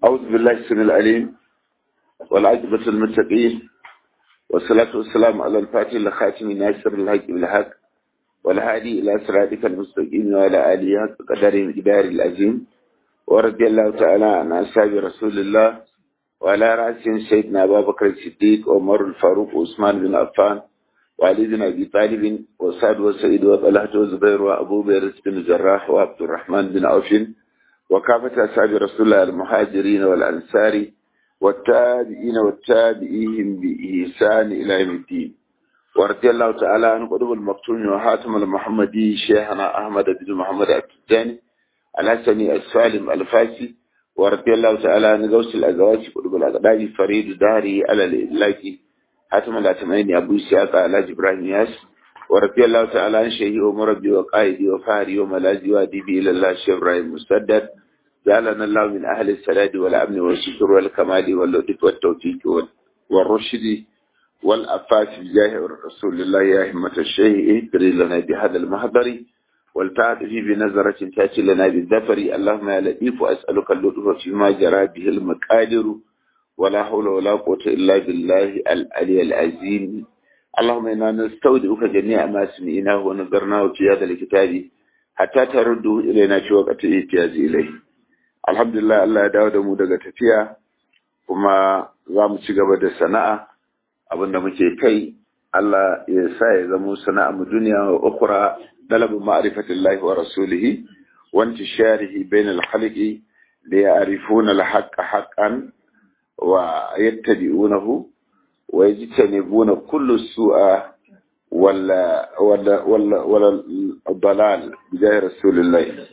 أعوذ بالله السميع العليم والعاقبة المتقين والصلاة والسلام على الفاتح الخاتم ناصر الحق بالحق والهادي إلى صراطك المستقيم وعلى آله حق قدر الجدار العظيم ورضي الله تعالى عن أصحاب رسول الله وعلى رأسهم سيدنا أبا بكر الصديق وعمر الفاروق وعثمان بن عفان وعلي بن أبي طالب وسعد وسعيد وطلحة وزبير وأبو بكر بن جراح وعبد الرحمن بن عوف وكافة أصحاب رسول الله المهاجرين والأنصار والتابعين والتابعيهم بإحسان إلى يوم الدين ورضي الله تعالى عن قطب المقتول وحاتم المحمدي شيخنا أحمد بن محمد التجاني الحسني السالم الفاسي ورضي الله تعالى عن غوث الأزواج قطب الأقداج فريد داري على الإلاكي حاتم الأتمين أبو سياق على إبراهيم ياس ورضي الله تعالى عن شيخي ومربي وقائدي وفهري وملاذي وأديبي إلى الله الشيخ إبراهيم مسدد جعلنا الله من أهل السلاد والأمن والشكر والكمال واللطف والتوفيق والرشد والأفاس بجاه رسول الله يا همة الشيء اهدري لنا بهذا المحضر والتعاطف بنظرة تأتي لنا بالذفر اللهم يا لطيف وأسألك اللطف فيما جرى به المقادر ولا حول ولا قوة إلا بالله العلي العظيم اللهم إنا نستودعك جميع ما سمعناه ونظرناه في هذا الكتاب حتى ترده إلينا في وقت الاحتياج إليه alhamdulillah Allah ya dawo da mu daga tafiya kuma za mu ci gaba da sana'a abinda muke kai Allah ya sa ya zama sana'a mu duniya wa ukhra dalabu ma'rifatillahi wa rasulihi wa intisharihi bain al-khalqi li ya'rifuna al-haqqa haqqan wa yattabi'unahu wa yajtanibuna kullu su'a wala wala wala wala dalal bi rasulillahi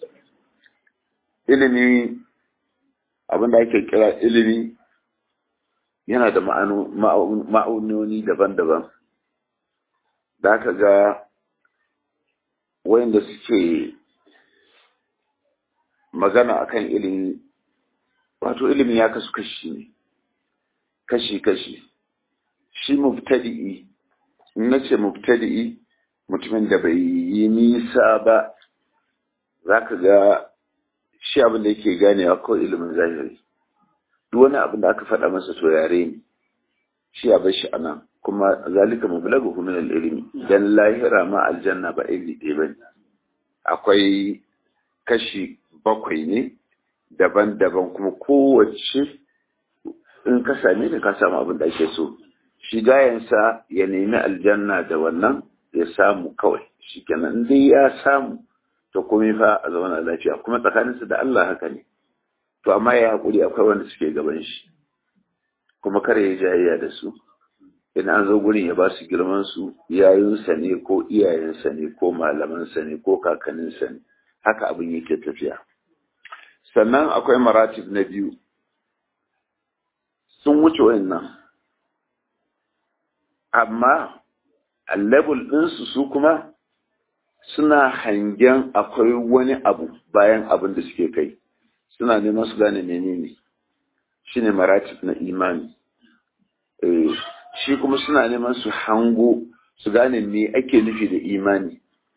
ilimi abinda ake kira ilimi yana da ma'aunoni daban-daban da aka ga wayanda suke magana akan ilimi wato ilimi ya kasu kashi ne kashi-kashi shi mubtadi'i na ce mubtadi'i mutumin da bai yi nisa ba za ka ga shi abin da yake ganewa ko ilimin zahiri duk wani abin da aka faɗa masa to yare ne shi a bar shi a nan kuma zalika mublagu min al-ilmi dan lahira ma aljanna ba iri ɗaya bane akwai kashi bakwai ne daban-daban kuma kowace in ka same ta ka samu abin da ake so shi gayansa ya nemi aljanna da wannan ya samu kawai shi kenan dai ya samu to komai fa a zauna lafiya kuma tsakaninsu da Allah haka ne to amma ya haƙuri akwai wanda suke gaban shi kuma kare ya jayayya da su in an zo gurin ya ba su girman su yayinsa ne ko iyayensa ne ko malamansa ne ko kakanninsa ne haka abin yake tafiya sannan akwai maratib na biyu sun wuce wayannan amma a level ɗinsu su kuma suna hangen akwai wani abu bayan abin da suke kai suna neman su gane menene shi ne maratif na imani shi kuma suna neman su hango su gane me ake nufi da imani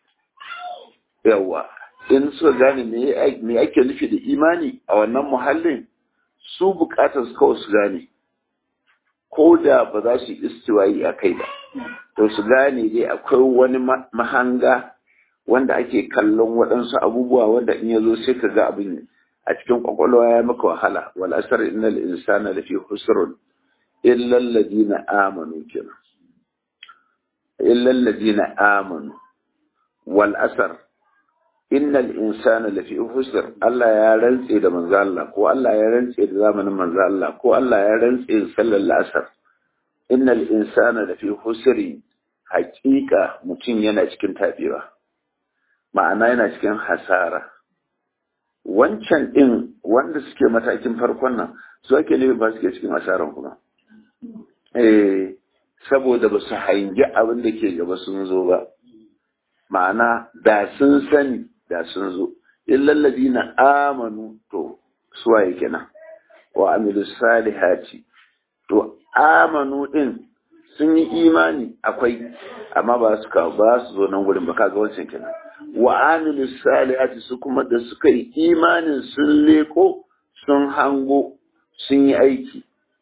yawa in suka gane me ake nufi da imani a wannan muhallin su bukatar su kawai su gane ko da ba za su yi istiwayi a kai ba to su gane dai akwai wani mahanga wanda ake kallon waɗansu abubuwa wanda in ya zo sai ka ga abin a cikin kwakwalwa ya maka wahala wal asar innal insana lafi husrun illa alladhina amanu kina illa alladhina amanu wal asar innal insana lafi husr Allah ya rantse da manzo Allah ko Allah ya rantse da zamanin manzo Allah ko Allah ya rantse da sallar asar innal insana lafi husri haƙiƙa mutum yana cikin tabewa ma'ana yana cikin hasara wancan ɗin wanda suke matakin farkon nan su ake ne ba suke cikin hasaran kuma eh saboda ba su hangi abin da ke gaba sun zo ba ma'ana da sun sani da sun zo illallazi na amanu to suwaye kenan wa amilu salihati to amanu ɗin sun yi imani akwai amma ba su kawo ba su zo nan gurin ba kaga wancan kenan wa amilu salihati su kuma da suka yi imanin sun leko sun hango sun yi aiki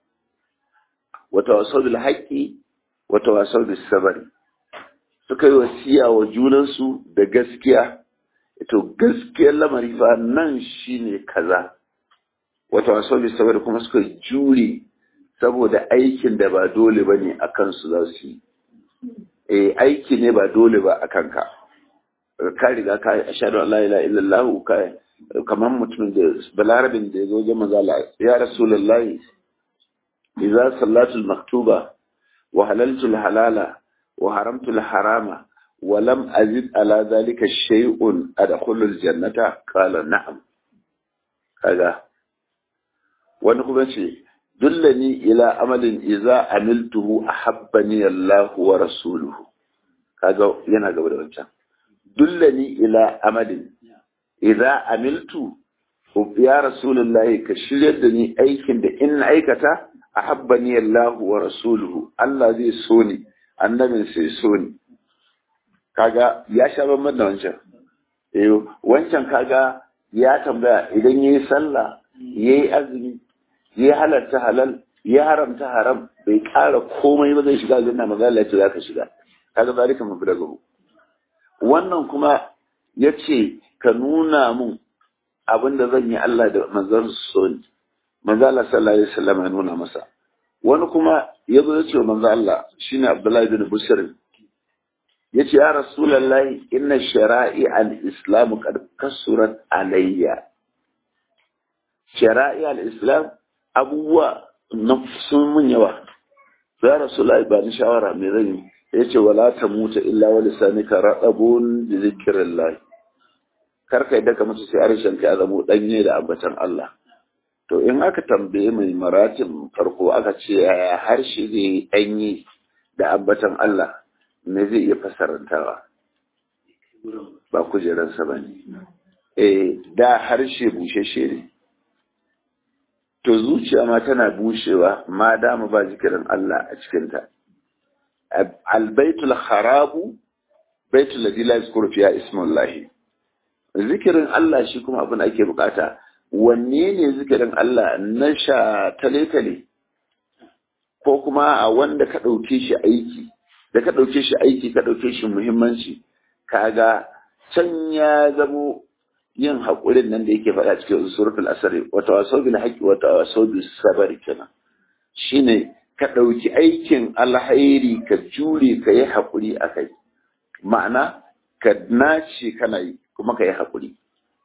wata wasau bil haƙƙi wata wasau bil sabari suka yi wasiya wa junansu da gaskiya to gaskiyar lamari fa nan shine kaza wata wasau bil sabari kuma suka jure saboda aikin da ba dole ba ne a kansu za su yi eh aiki ne ba dole ba a kanka ka riga ka ashhadu an la ilaha illallah ka kamar mutumin da balarabin da ya zo wajen manzo Allah ya rasulullahi idza sallatu al-maktuba wa halaltu al-halala wa haramtu al-harama wa lam azid ala dhalika shay'un adkhulu al-jannata qala na'am kaga wani kuma ce dullani ila amalin idza amiltuhu ahabbani Allah wa rasuluhu kaga yana gaba da wancan dullani ila amalin idza amiltu ya rasulullahi ka shiryar da ni aikin da in aikata ahabbani Allah wa rasuluhu Allah zai so ni annabin sai so ni kaga ya sha bamban da wancan eh wancan kaga ya tambaya idan yayi sallah yayi azumi ya halarta halal ya haramta haram bai kara komai ba zai shiga aljanna maza Allah ya zaka shiga kaga zalika mun daga wannan kuma yace ka nuna mun abin da zan yi Allah da manzon so ni manzo Allah sallallahu alaihi wasallam ya nuna masa wani kuma ya zo ya ce wa manzo Allah shine Abdullahi bin Busr ya ce ya Rasulullahi inna shara'i al-islam qad kasurat alayya shara'i al-islam abubuwa na sun mun yawa ya Rasulullahi ba ni shawara me zan yi ya ce wala tamuta illa wa lisanika radabun bi zikrillah karka yadda ka mutu sai harshen ka ya zamo danye da ambatan Allah to in aka tambaye mai maratin farko aka ce yaya harshe zai ɗanyi da ambatan Allah me zai iya fasarantawa ba kujeransa ba ne eh da harshe busheshe ne to zuciya ma tana bushewa ma dama ba zikirin Allah a cikinta albaitul harabu baitul ladhi la yazkuru fiha ismullahi zikirin Allah shi kuma abin da ake bukata wanne ne zikirin Allah na sha tale-tale ko kuma a wanda ka ɗauke shi aiki da ka ɗauke shi aiki ka ɗauke shi muhimmanci kaga can ya zamo yin haƙurin nan da yake faɗa cikin suratul asari wata waso bil haqqi wata waso bil sabari kenan shine ka ɗauki aikin alhairi ka jure ka yi haƙuri a kai ma'ana ka nace kana yi kuma ka yi haƙuri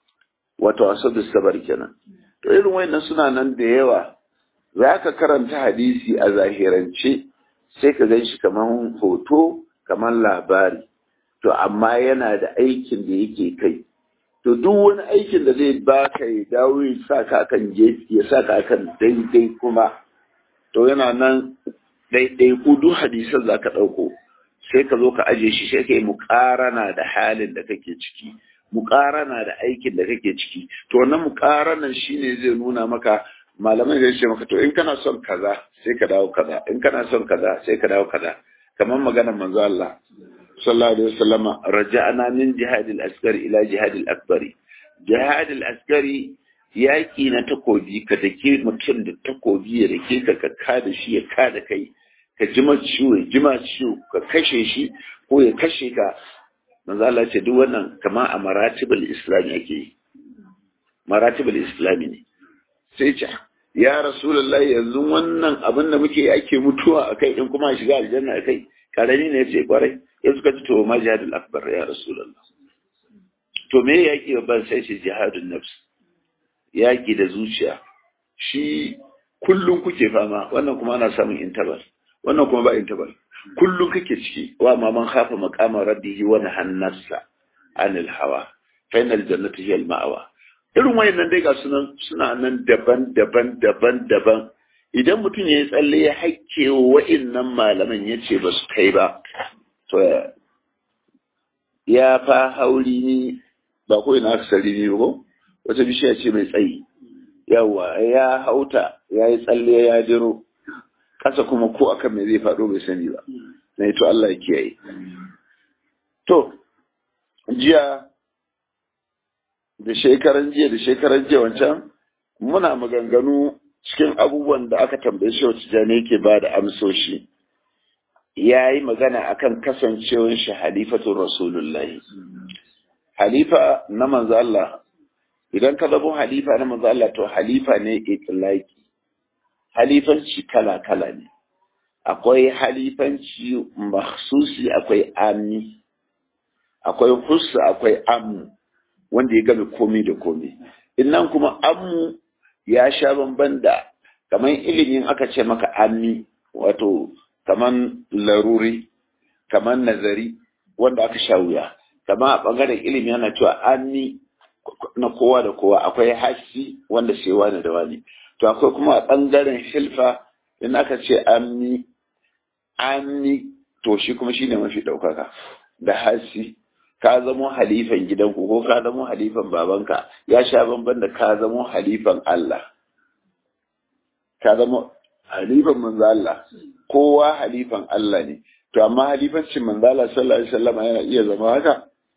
wato wasu da sabar kenan to irin wayannan suna nan da yawa za ka karanta hadisi a zahirance sai ka gan shi kamar hoto kamar labari to amma yana da aikin da yake kai to duk wani aikin da zai ba ka ya dawo ya sa ka kan ya sa ka kan daidai kuma to yana nan daidai ku duk hadisan za ka ɗauko sai ka zo ka aje shi sai ka yi muƙarana da halin da kake ciki muƙarana da aikin da kake ciki to wannan muƙaranan shine zai nuna maka malamai zai ce maka to in kana son kaza sai ka dawo kaza in kana son kaza sai ka dawo kaza kamar maganar manzo Allah sallallahu alaihi wasallam raja'ana min jihadil askari ila jihadil akbari jihadil askari yaƙi na takobi ka dake mutum da takobi ya dake ka ka kada shi ya kada kai ka jima ciwo ya jima ciwo ka kashe shi ko ya kashe ka manzo Allah ce duk wannan kama a maratibul islam yake yi maratibul islami ne sai ce ya rasulullah yanzu wannan abin da muke ake mutuwa akai in kuma shiga aljanna akai karami ne yace kwarai ya suka ci to ma jihadul akbar ya rasulullah to me yaki ban sai ce jihadun nafs yaki da zuciya shi kullum kuke fama wannan kuma ana samun intabal wannan kuma ba intabal kullum kake ciki wa ma man khafa maqama rabbihi wa nahannasa anil hawa fa inal jannata hiya al ma'wa irin wayannan dai ga sunan suna nan daban daban daban daban idan mutum ya tsalle ya hakke wa'annan malaman ya ce ba su kai ba to ya fa hauri ni ba ko ina aka sari ni ba wata bishiya ce mai tsayi yawa ya hauta ya yi tsalle ya jiro ƙasa kuma ko akan me zai faɗo bai sani ba na to Allah ya kiyaye to jiya da shekaran jiya da shekaran jiya wancan muna maganganu cikin abubuwan da aka tambaye shi wacce jane yake ba da amsoshi ya yi magana akan kasancewar shi halifatun rasulullahi halifa na manzo Allah idan ka zabo halifa na manzo Allah to halifa ne itlaki halifanci kala kala ne akwai halifanci makhsusi akwai amni akwai hussa akwai amnu wanda ya game komai da komai innan kuma ammu ya sha bamban da kamar ilimin aka ce maka amni wato kamar laruri kamar nazari wanda aka sha wuya kama a ɓangaren ilimi yana cewa amni na kowa da kowa akwai hassi wanda sai wani da wani to akwai kuma a ɓangaren hilfa in aka ce amni amni to shi kuma shine mafi ɗaukaka da hassi ka zamo halifan gidanku ko ka zamo halifan babanka ya sha bamban da ka zamo halifan Allah ka zamo halifan manzo Allah kowa halifan Allah ne to amma halifancin manzo Allah sallallahu alaihi wasallam yana iya zama haka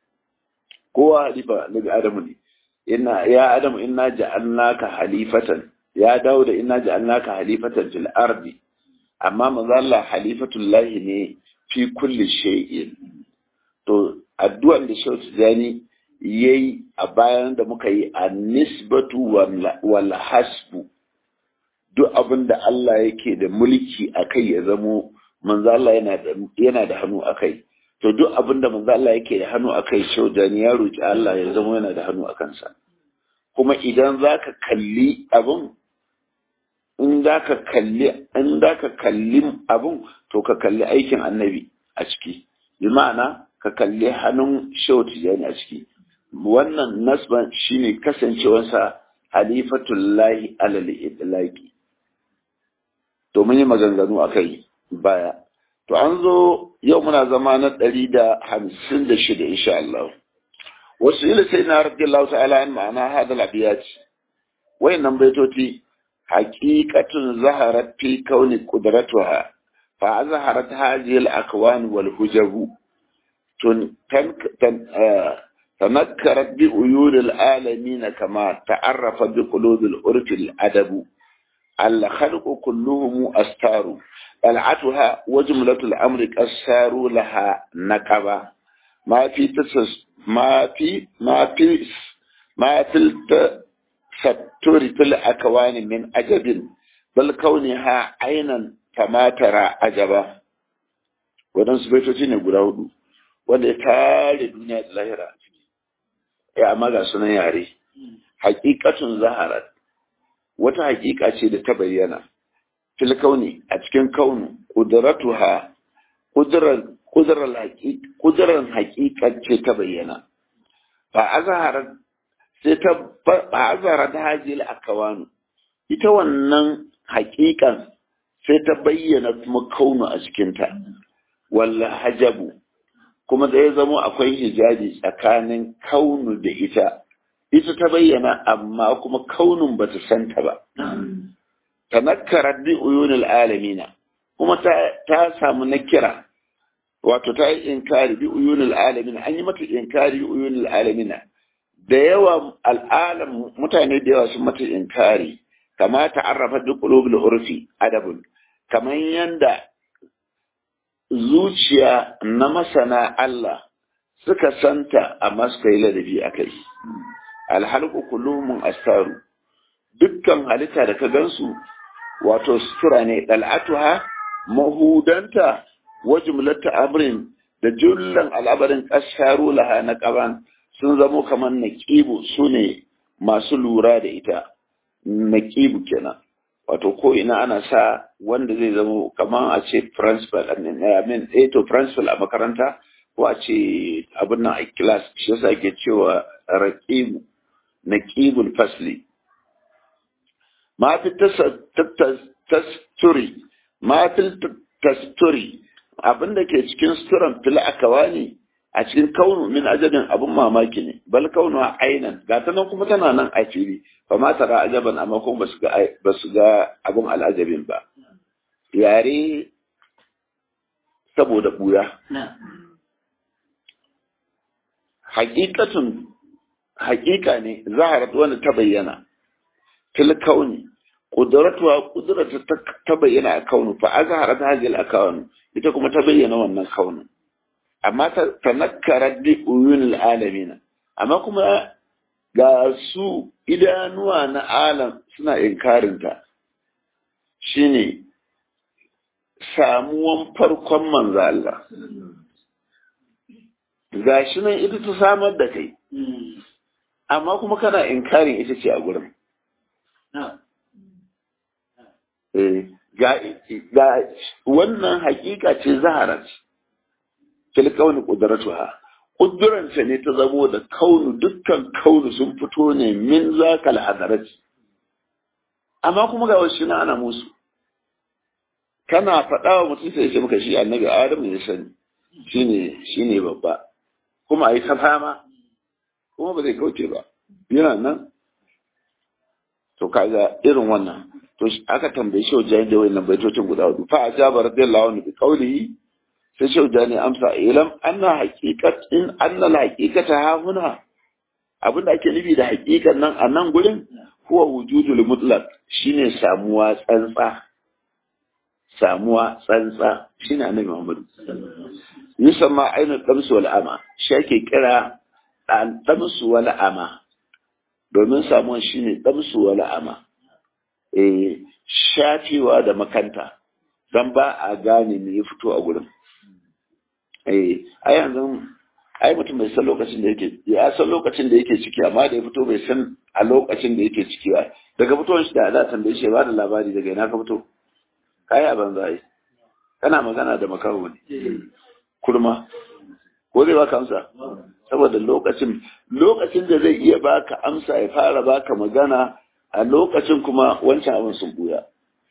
kowa halifa daga Adamu ne inna ya Adamu inna ja'alnaka halifatan ya dawo da inna ja'alnaka halifatan fil ardi amma manzo Allah halifatullahi ne fi kulli shay'in to addu'an da Shehu Tijani yayi a bayan da muka yi a nisbatu wal hasbu duk abin da Allah yake da mulki a kai ya zamo manzo Allah yana da yana da hannu a kai to duk abin da manzo Allah yake da hannu a kai Shehu Tijani ya roki Allah ya zamo yana da hannu a kansa kuma idan zaka kalli abin in zaka kalli in zaka kalli abin to ka kalli aikin annabi a ciki bi ma'ana ka kalli hannun shehu tijani a ciki wannan nasban shine kasancewarsa halifatullahi alal itlaqi to mun yi maganganu akai baya to an zo yau muna zama na ɗari da hamsin da shida insha Allah wasu ila sai na rabbi Allah ta'ala an ma'ana hada labiyat wayannan baitoti haqiqatun zaharat fi kauni qudratuha fa azharat hadhihi al-akwan wal hujabu تنكرت بأيون العالمين كما تعرف بقلوب العرف الأدب الخلق كلهم أستار طلعتها وجملة الأمر كسار لها نكبة ما في تسس ما في ما في ما في التستر في الأكوان من أجب بل كونها عينا كما ترى أجبا ودنس بيتوتين يقول wanda ya tare duniya da lahira a ciki ya amma ga sunan yare hakikatun zaharar wata hakika ce da ta bayyana fil kauni a cikin kaunu qudratuha qudran qudran hakikar ce ta bayyana fa azharat sai ta fa azharat hajil akawanu ita wannan hakikan sai ta bayyana kuma kaunu a cikinta walla hajabu kuma da ya zamo akwai hijabi tsakanin kaunu da ita ita ta bayyana amma kuma kaunun bata santa ba tanakkarat bi uyunil alamina kuma ta ta samu nakira wato ta yi inkari bi uyunil alamina an yi mata inkari bi uyunil alamina da yawa al'alam mutane da yawa sun mata inkari kama ta'arrafa bi qulubil urfi adabun kamar yanda zuciya na masana Allah suka santa amma suka yi ladabi a kai. Alhalku kullumun astaru, dukkan halitta da ka gansu wato sutura ne ɗal'atuha mahudanta wa jumlata amrin da jullan al'abarin ƙasaru laha na ƙaban sun zamo kamar naƙibu su ne masu lura da ita, naƙibu kenan. wato ko ina ana sa wanda zai zama kamar a ce principal amin eh to principal a makaranta ko a ce abin nan a class shi yasa ake cewa raqibu naqibul fasli ma fi tasturi ma fi tasturi abin da ke cikin suturan fil akawani a cikin kaunu min ajabin abin mamaki ne bal kaunu a ainan ga ta nan kuma tana nan a fili ba ma tara ajaban amma kuma ba su ga abin al'ajabin ba yare saboda buya hakikatun hakika ne zaharat wanda ta bayyana fil kauni qudratuha qudratu ta bayyana a kaunu fa azharat hadhihi al akawn ita kuma ta bayyana wannan kaunin amma ta tanakkarat bi uyun al alamin amma kuma ga su idanuwa na alam suna inkarinta shine samuwan farkon manzo Allah gashi nan ita ta samar da kai amma kuma kana inkarin ita ce a gurin ga wannan hakika ce zaharat fil kauni qudratuha kuduranta ne ta zamo da kaunu dukkan kaunu sun fito ne min zakal hadarat amma kuma ga wasu na ana musu kana faɗa wa mutum sai ya ce maka shi annabi adam ne sani shine shine babba kuma a yi ta fama kuma ba zai kauce ba yana nan to kaga irin wannan to aka tambaye shi wajen da wayannan baitocin guda hudu fa ajaba radiyallahu anhu bi qawlihi sai shi wajen amsa ilam anna haqiqat in anna al haqiqata ha huna abin da ake nufi da haqiqan nan a nan gurin huwa wujudul mutlaq shine samuwa tsantsa samuwa tsantsa shine annabi Muhammad yusamma ainu damsu wal ama shi ake kira damsu wal ama domin samuwan shine damsu wal ama eh shafewa da makanta dan ba a gane me ya fito a gurin eh ai yanzu ai mutum bai san lokacin da yake ya san lokacin da yake ciki amma da ya fito bai san a lokacin da yake ciki ba daga fitowar shi da Allah tambaye shi ba da labari daga ina ka fito kai a banza ai kana magana da makaho ne kurma ko zai baka amsa saboda lokacin lokacin da zai iya baka amsa ya fara baka magana a lokacin kuma wancan abin sun buya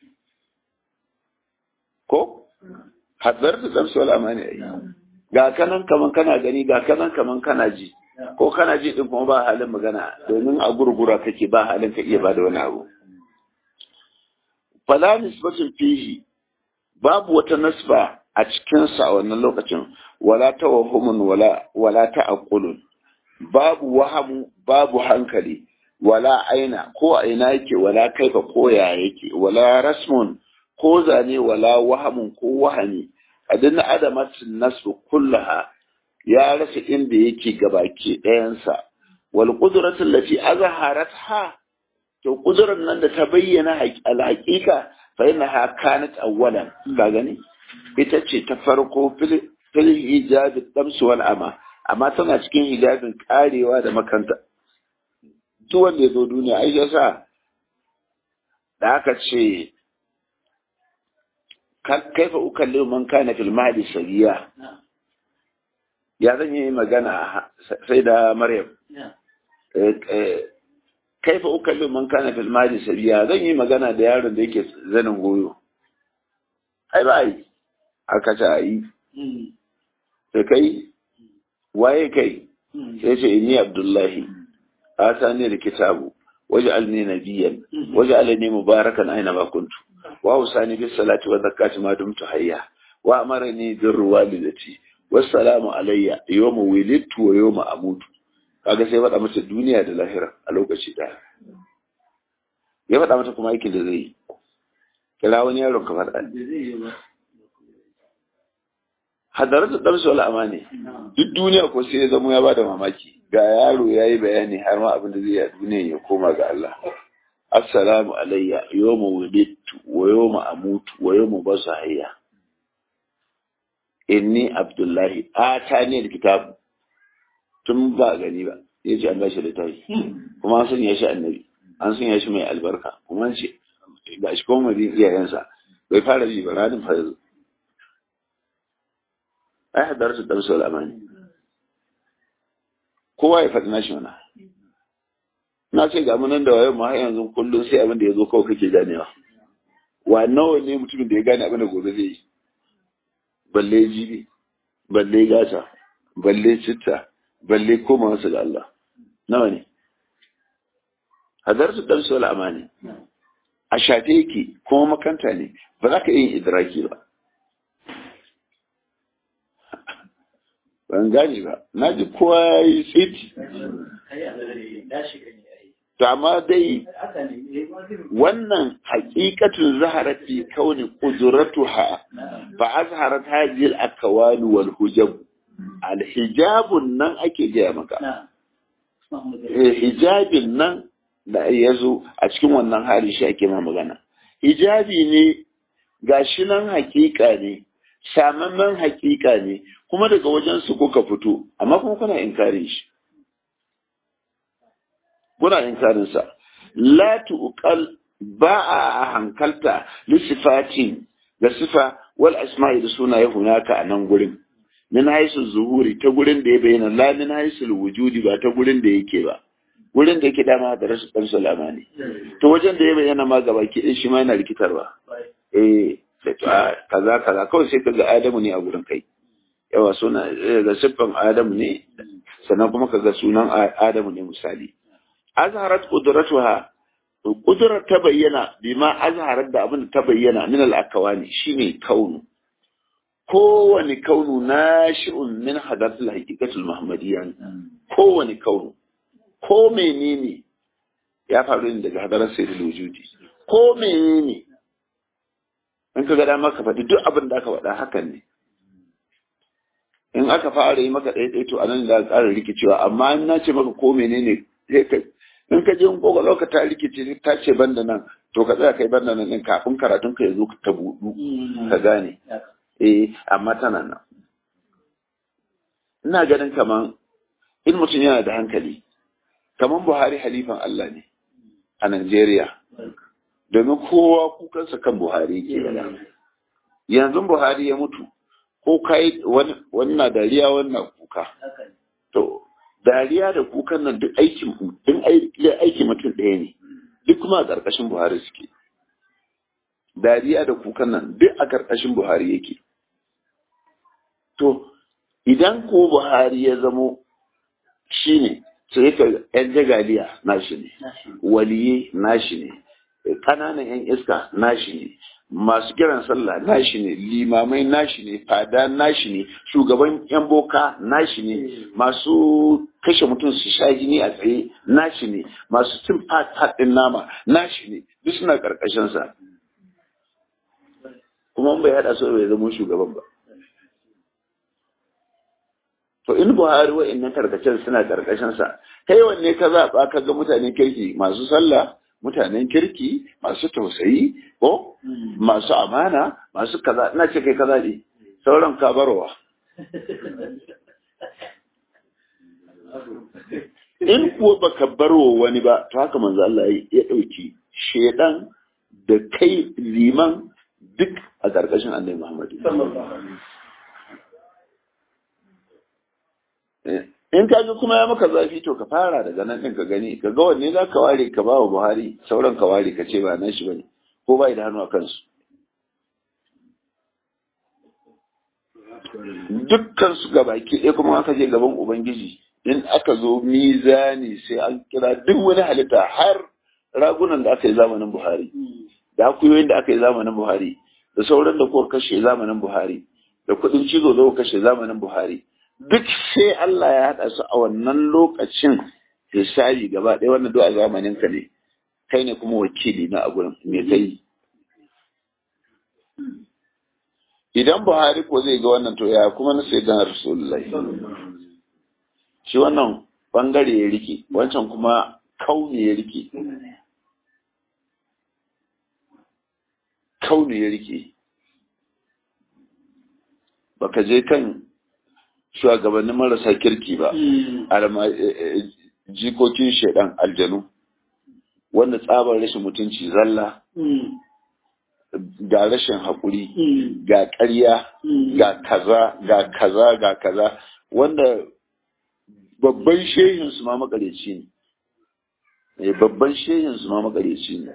ko hadar da zamsu wal amani ai ga kanan kaman kana gani ga kanan kaman kana ji ko kana ji din kuma ba halin magana domin a gurgura kake ba halin ka iya bada wani abu fala nisbatun fihi babu wata nasba a cikinsa a wannan lokacin wala tawahumun wala wala ta'aqqulun babu wahamu babu hankali wala aina ko aina yake wala kaifa ko ya yake wala rasmun ko zane wala wahamun ko wahami adin adamatin nasu kullaha ya rasa inda yake gabaki ɗayansa wal qudratu allati azharatha to kudurar nan da ta bayyana al-haqiqa fa innaha kanat awwalan ka gani ita ce ta farko fil hijab damsu wal ama amma tana cikin hijabin karewa da makanta duk wanda ya zo duniya ai yasa da aka ce kaifa ukallimu man kana fil mahdi sabiya ya zan yi magana sai da maryam kaifa ukallimu man kana fil mahdi sabiya zan yi magana da yaron da yake zanin goyo ai ba ai aka ce ai sai kai waye kai sai ce inni abdullahi atani alkitabu waj'alni nabiyyan waj'alni mubarakan aina ma kuntu wa usani bis salati wa zakati ma dumtu hayya wa amarani bir walidati wassalamu alayya yawma wulidtu wa yawma amutu kaga sai faɗa mata duniya da lahira a lokaci ɗaya ya faɗa mata kuma aikin da zai yi kira wani yaron ka faɗa hadaratu damsu wal amani duk duniya ko sai ya zama ya bada mamaki ga yaro yayi bayani har ma abin da zai yi a duniya ya koma ga Allah assalamu alayya yawma wulidtu wa yawma amutu wa yawma basu hayya inni abdullahi atani alkitab tun ba gani ba yace an bashi littafi kuma an sanya shi annabi an sanya shi mai albarka kuma an ce ga shi kuma madin iyayensa bai fara bi ba ranin fa yanzu ai hadarsu darsu al'amani kowa ya faɗi nashi mana na ce ga munan da wayo ma yanzu kullum sai abin da ya zo kawai kake ganewa wa nawa ne mutumin da ya gane abin da gobe zai yi balle jibi balle gata balle citta balle koma wasu ga Allah nawa ne hadarsu darsu al'amani a shafe yake kuma makanta ne ba za ka yin idraki ba ban gane ba na ji kowa ya yi tsiti to amma dai wannan haƙiƙatun zaharat fi kauni qudratuha fa azharat hadhihi al-akwan wal hujab al-hijabun nan ake gaya maka hijabin nan da ya zo a cikin wannan hali shi ake ma magana hijabi ne gashi nan hakika ne samamman hakika ne kuma daga wajen su kuka fito amma kuma kuna inkarin shi kuna inkarin sa la tuqal ba a hankalta li sifatin ga sifa wal asma'i da sunaye hunaka a nan gurin min haisu zuhuri ta gurin da ya bayyana la min haisu wujudi ba ta gurin da yake ba gurin da yake dama da rasu ɗan salama ne to wajen da ya bayyana ma gaba ki shi ma yana rikitarwa eh kaza kaza kawai sai ka ga adamu ne a gurin kai yawa suna ga siffan adamu ne sannan kuma ka ga sunan adamu ne misali azharat qudratuha qudrar ta bayyana bima azharat da abin ta bayyana min al-akawani shine kaunu kowane kaunu nashi'un min hadathul haqiqatul muhammadiyya kowane kaunu ko menene ya faru ne daga hadarar sayyidul wujudi ko menene in ka ga dama ka faɗi duk abin da aka faɗa hakan ne in aka fara yi maka ɗaya to anan da ƙara rikicewa amma in na ce maka ko menene sai ka in ka je in kokolo ka ta rikice ta ce banda nan to ka tsaya kai banda nan din kafin karatun ka ya zo ta buɗu ka gane eh amma tana nan ina ganin kaman in mutum yana da hankali kaman Buhari halifan Allah ne a Najeriya domin kowa kukansa kan Buhari ke yanzu Buhari ya mutu ko kai wani na dariya wannan kuka to dariya da kukan nan duk aikin din aiki mutum ɗaya ne duk kuma a ƙarƙashin Buhari suke dariya da kukan nan duk a ƙarƙashin Buhari yake to idan ko Buhari ya zamo shine sai ka yan jagaliya nashi ne waliye nashi ne ƙananan yan iska nashi ne masu kiran sallah nashi ne limamai nashi ne fada nashi ne shugaban yan boka nashi ne masu kashe mutum su sha jini a tsaye nashi ne masu cin faɗin nama nashi ne duk suna ƙarƙashin sa kuma bai haɗa su bai zama shugaban ba to in buhari wa'annan karkacen suna ƙarƙashin sa kai wanne ka zaɓa ka ga mutanen kirki masu sallah mutanen kirki masu tausayi ko masu amana masu kaza ina ce kai kaza ne sauran ka barwa in kuwa baka barwa wani ba to haka manzo Allah ya dauki shedan da kai liman duk a karkashin Annabi Muhammad in ka ga kuma ya maka zafi to ka fara daga nan ɗin ka gani ka ga wanne za ka ware ka ba wa buhari sauran ka ware ka ce ba nan shi bane ko bai da hannu a kansu dukkan su ga baki ɗaya kuma aka je gaban ubangiji in aka zo mizani sai an kira duk wani halitta har ragunan da aka yi zamanin buhari da akuyoyin da aka yi zamanin buhari da sauran da kuka kashe zamanin buhari da kuɗin cizo da kuka kashe zamanin buhari duk sai Allah ya haɗa su a wannan lokacin hisabi gaba ɗaya wannan duk a zamanin ka ne kai ne kuma wakili na a gurin me kai idan Buhari ko zai ga wannan to ya kuma na sai dan Rasulullahi shi wannan bangare ya rike wancan kuma kauni ya rike kauni ya rike baka je kan shugabannin marasa kirki ba jikokin shaidan aljanu wanda tsabar rashin mutunci zalla ga rashin haƙuri ga ƙarya ga kaza ga kaza ga kaza wanda babban shehin su ma makareci ne babban shehin su ma makareci ne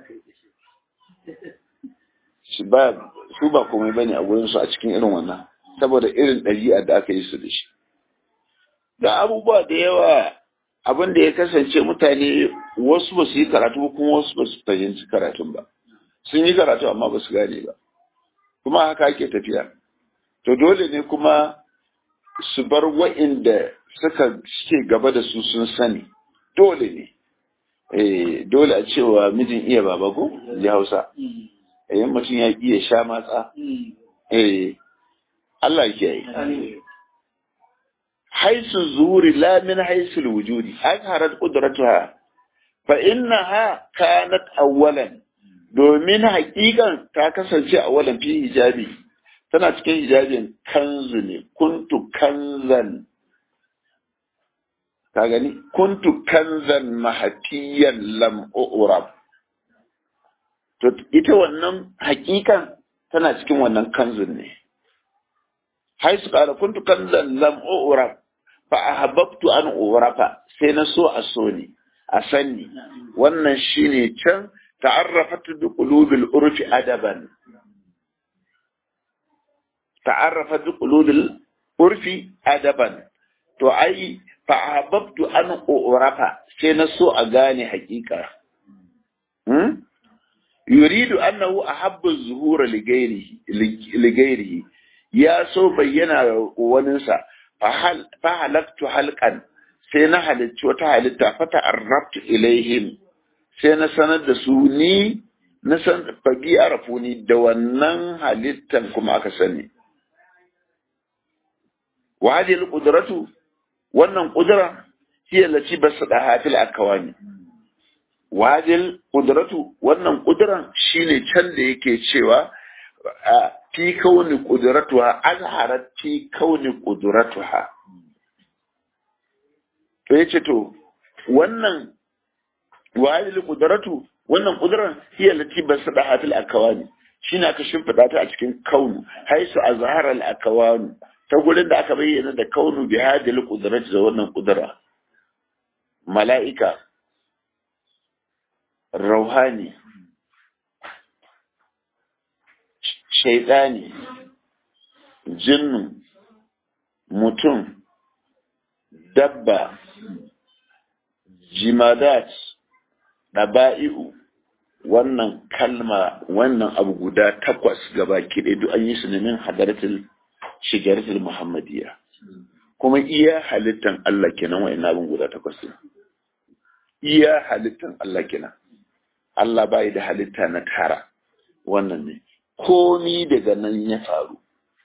su ba komai bane a wurin su a cikin irin wannan saboda irin ɗabi'a da aka yi su da shi. Da abubuwa da yawa abin da ya kasance mutane wasu ba su yi karatu ba kuma wasu ba su fahimci karatun ba. Sun yi karatu amma ba su gane ba. Kuma haka ake tafiya. To dole ne kuma su bar wa'inda suka suke gaba da su sun sani. Dole ne. eh dole a cewa mijin iya baba ko ji Hausa eh mutum ya iya sha matsa eh Allah ya yi haisu zuri la min haisu wujudi azharat qudratuha fa innaha kanat awwalan domin haƙiƙan ta kasance a walan fi hijabi tana cikin hijabin kanzu ne kuntu kanzan ka gani kuntu kanzan mahatiyan lam urab to ita wannan haƙiƙan tana cikin wannan kanzun ne haisu qala kuntu kanzan lam urab fa ahabbtu an urafa sai na so a so ni a sanni wannan shine can ta'arrafat bi qulubil urfi adaban ta'arrafat bi qulubil urfi adaban to ai fa ahabbtu an urafa sai na so a gane hakika hmm? yuridu annahu ahabba zuhura li ghairihi ya so bayyana waninsa fa halaktu halkan sai na halicci wata halitta fata arrabtu ilaihim sai na sanar da su ni na san fagi arafu ni da wannan halittan kuma aka sani wa hadhihi alqudratu wannan qudra hiya allati basada fil akawani wa hadhihi alqudratu wannan qudran shine can da yake cewa fi kauni qudratuha azharat fi kauni qudratuha to yace to wannan wahidul qudratu wannan qudran hiya lati basada fil akawani shine aka shimfida ta a cikin kaunu haisu azhara al akawani ta gurin da aka bayyana da kaunu bi hadil qudrati da wannan qudra mala'ika rauhani shaidani jinnu mutum dabba jimadat ɗaba'i'u wannan kalma wannan abu guda takwas gaba kiɗe duk an yi su ne min hadaratul shigaratul muhammadiyya kuma iya halittan Allah kenan wa ina abin guda takwas ne iya halittan Allah kenan Allah bai da halitta na tara wannan ne komi daga nan ya faru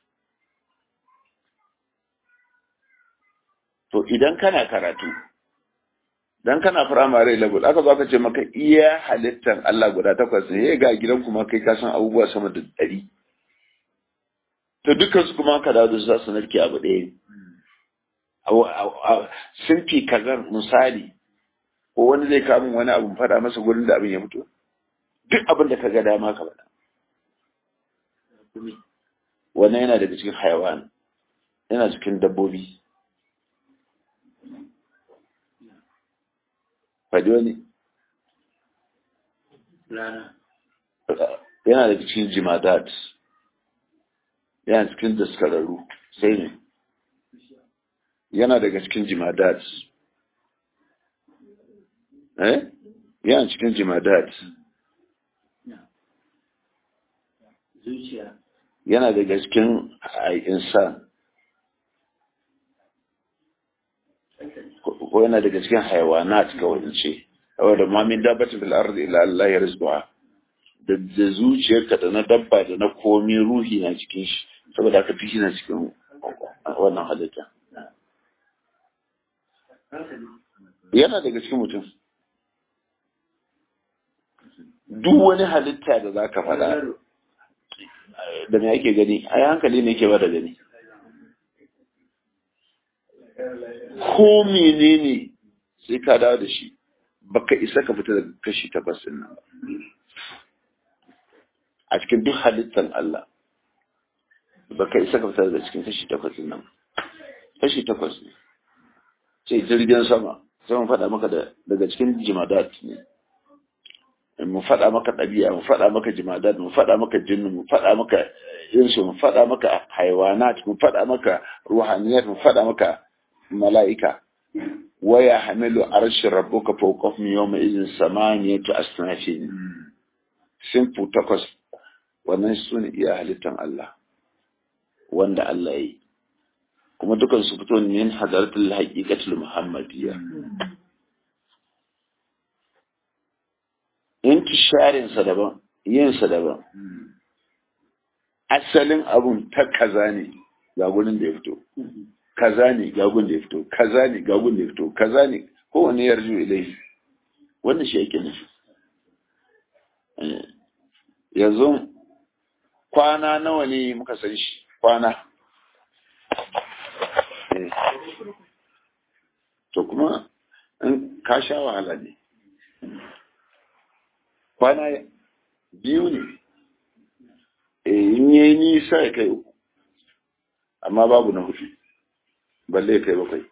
to idan kana karatu dan kana firamare level aka zo aka ce maka iya halittan Allah guda takwas ne ga gidan kuma kai ka san abubuwa sama da ɗari to dukkan su kuma ka dawo za su narke abu ɗaya sun fi kazan misali ko wani zai kamun wani abu faɗa masa gurin da abin ya fito duk abin da ka ga dama ka faɗa wannan yana daga cikin hayawan yana cikin dabbobi faɗi wani yana daga cikin jimadat yana cikin daskararru sai ne yana daga cikin jimadat eh yana cikin jimadat zuciya yana daga cikin insan ko yana daga cikin hayawanat kawai in ce saboda ma min dabbatin fil ardi illa Allah ya rizqa da da zuciyarka da na dabba da na komi ruhi na cikin shi saboda haka fi na cikin wannan halitta yana daga cikin mutum duk wani halitta da zaka faɗa da me ake gani ai hankali ne ke ba da gani ko menene sai ka dawo da shi baka isa ka fita daga kashi takwas din nan a cikin duk halittar Allah baka isa ka fita daga cikin kashi takwas din nan kashi takwas ne sai jirgin sama sai mun faɗa maka daga cikin jimadat ne mu faɗa maka ɗabi'a mu faɗa maka jimadat mu faɗa maka jinnu mu faɗa maka insu mu faɗa maka haiwanat mu faɗa maka ruhaniyat mu faɗa maka mala'ika waya hamilu arshi rabbuka fawqahum yawma idhin samaniyatu asnafin simfu takwas wannan su ne iya halittan Allah wanda Allah yi kuma dukan su fito min hadaratul haqiqatul muhammadiyya intisharinsa daban yinsa daban asalin abun ta kaza ne ga gurin da ya fito kaza ne ga gurin da ya fito kaza ne ga gurin da ya fito kaza ne kowane yarju ilai wannan shi yake nufi yanzu kwana nawa ne muka san shi kwana to kuma in ka sha wahala ne kwana biyu ne in yi nisa ya kai uku amma babu na hudu balle ya kai bakwai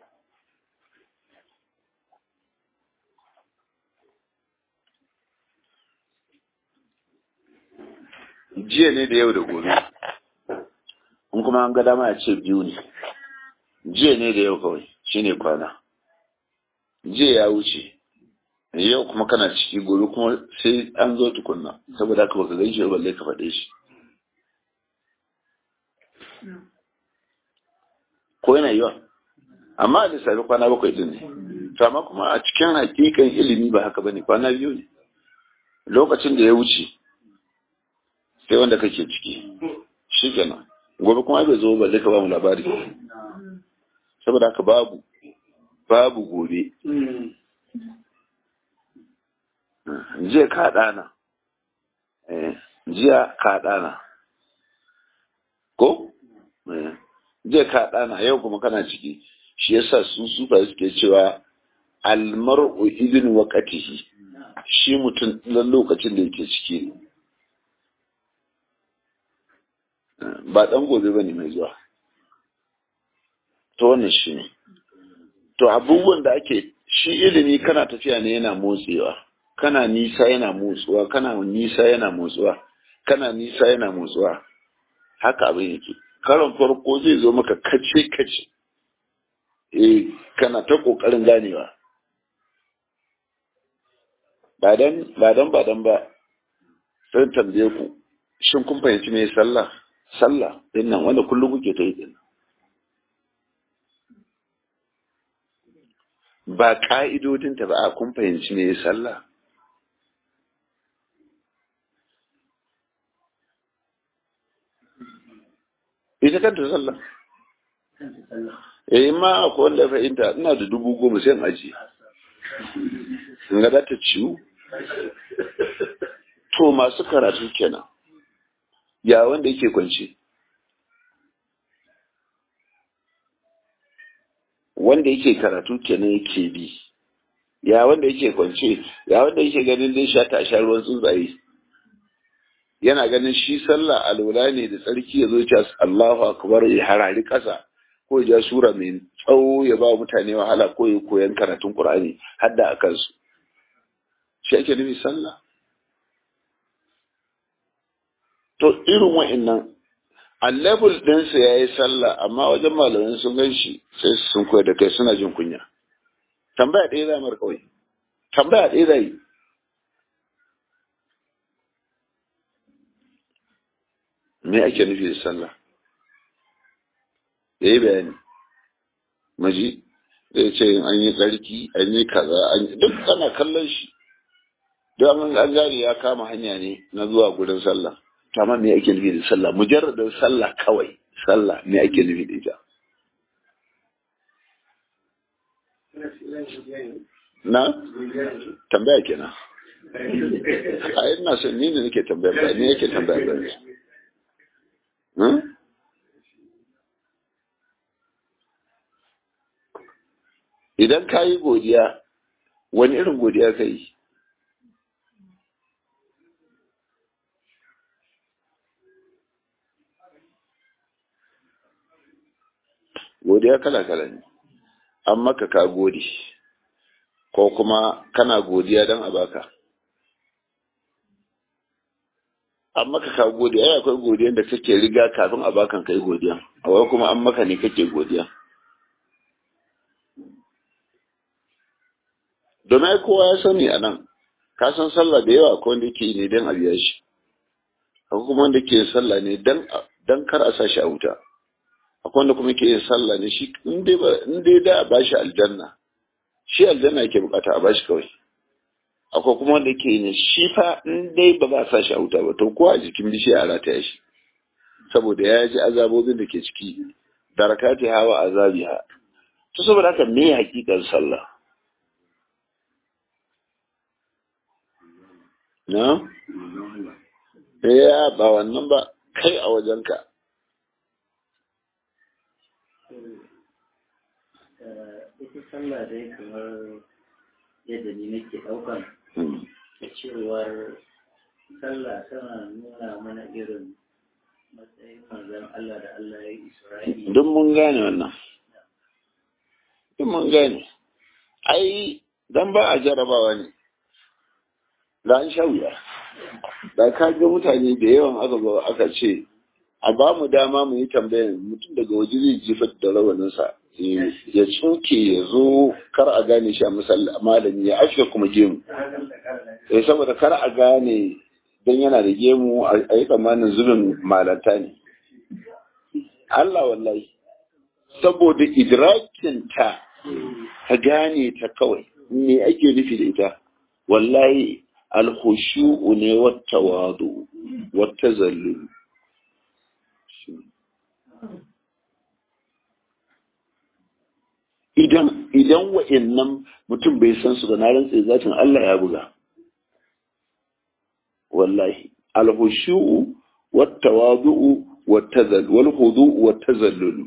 jiya ne da yau da gobe in kuma an ga dama ya ce biyu ne jiya ne da yau kawai shine kwana jiya ya wuce yau kuma kana ciki gobe kuma sai an zo tukunna saboda haka baka gan shi balle ka faɗe shi ko yana yiwa amma a lissafi kwana bakwai din ne to amma kuma a cikin hakikan ilimi ba haka bane kwana biyu ne lokacin da ya wuce sai wanda kake ciki shi kenan gobe kuma bai zo balle ka ba mu labari saboda haka babu babu gobe jiya ka ɗana jiya ka ɗana ko jiya ka ɗana yau kuma kana ciki shi yasa su sufa suke cewa almar'u idin waqatihi shi mutum dan lokacin da yake ciki ba dan gobe bane mai zuwa to wannan shi ne to abubuwan da ake shi ilimi kana tafiya ne yana motsewa kana nisa yana motsuwa kana nisa yana motsuwa kana nisa yana motsuwa haka abin yake karon farko zai zo maka kace kace eh kana ta kokarin ganewa ba dan ba dan ba dan ba sai tambaye ku shin kun fahimci me sallah sallah din nan wanda kullum kuke ta yi din ba ka'idodinta ba a kun fahimci me sallah ita kanta sallah eh ma akwai wanda ya fahimta ina da dubu goma sai in aji in ga ta ciwu to masu karatu kenan ya wanda yake kwance wanda yake karatu kenan yake bi ya wanda yake kwance ya wanda yake ganin dai sha ta sha ruwan tsuntsaye yana ganin shi sallah alwala ne da tsarki ya zo ya Allahu akbar ya harari ƙasa ko ya ja sura mai tsawo ya ba mutane wahala ko ya koyan karatun Qur'ani har da akan su shi ake nufi sallah to irin wa'annan a level ɗinsa ya yi sallah amma wajen malamin sun gan shi sai sun koyar da kai suna jin kunya tambaya ɗaya za mar kawai tambaya ɗaya za yi me ake nufi da sallah ya yi bayani maji zai ce an yi tsarki an yi kaza an yi duk ana kallon shi don an gane ya kama hanya ne na zuwa gurin sallah to amma me ake nufi da sallah mujarradin sallah kawai sallah me ake nufi da ita na tambaya kenan a ina son ni ne nake tambaya ba ni yake tambaya ba idan ka yi godiya wani irin godiya ka yi godiya kala-kala ne an maka ka gode ko kuma kana godiya don a baka an maka ka godiya ai akwai godiyan da kake riga kafin a bakan kai godiya akwai kuma an maka ne kake godiya domin kowa ya sani a nan ka san sallah da yawa akwai wanda yake yi ne don a biya shi akwai kuma wanda ke sallah ne don kar a sa shi a wuta akwai wanda kuma ke yin sallah ne shi in dai da a bashi aljanna shi aljanna yake bukata a bashi kawai akwai kuma wanda ke ne shi fa in dai ba za a sa shi a wuta ba to ko a jikin bishiya a rataya shi saboda ya ji azabobin da ke ciki darakati hawa azabiha to saboda haka me hakikan sallah na ya ba wannan ba kai a wajenka ita sallah dai kamar yadda ni nake ɗaukan da cewar sallah tana nuna mana irin matsayin manzon Allah da Allah ya yi Isra'ili. duk mun gane wannan duk mun gane ai dan ba a jarabawa ne da an sha wuya da ka ga mutane da yawan aka zo aka ce a ba mu dama mu yi tambayar mutum daga waje zai jefa da rawaninsa ya tsoke ya zo kar a gane shi a malami ya afirka kuma gemu eh saboda kar a gane don yana da gemu a yi tsammanin zubin malanta ne Allah wallahi saboda idrakinta ka gane ta kawai me ake nufi da ita wallahi alkhushu'u ne wata wadu wata zallulu idan idan wa'annan mutum bai san su ba na rantse zatin Allah ya buga wallahi alhushu'u wattawadu'u wattazal wal khudu'u wattazallul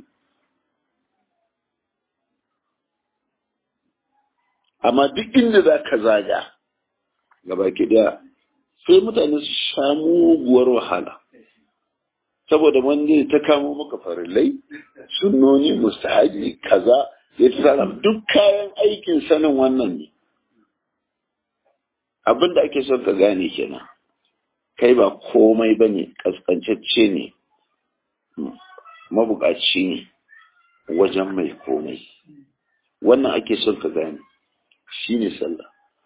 amma duk inda zaka zaga gaba ki daya sai mutane su sha muguwar wahala saboda wanda ta kamo maka farillai sunnoni mustahaji kaza ya tsara duk kayan aikin sanin wannan ne abin da ake son ka gane kenan kai ba komai ba ne ƙasƙancacce ne mabukaci ne wajen mai komai wannan ake son ka gane shi ne sallah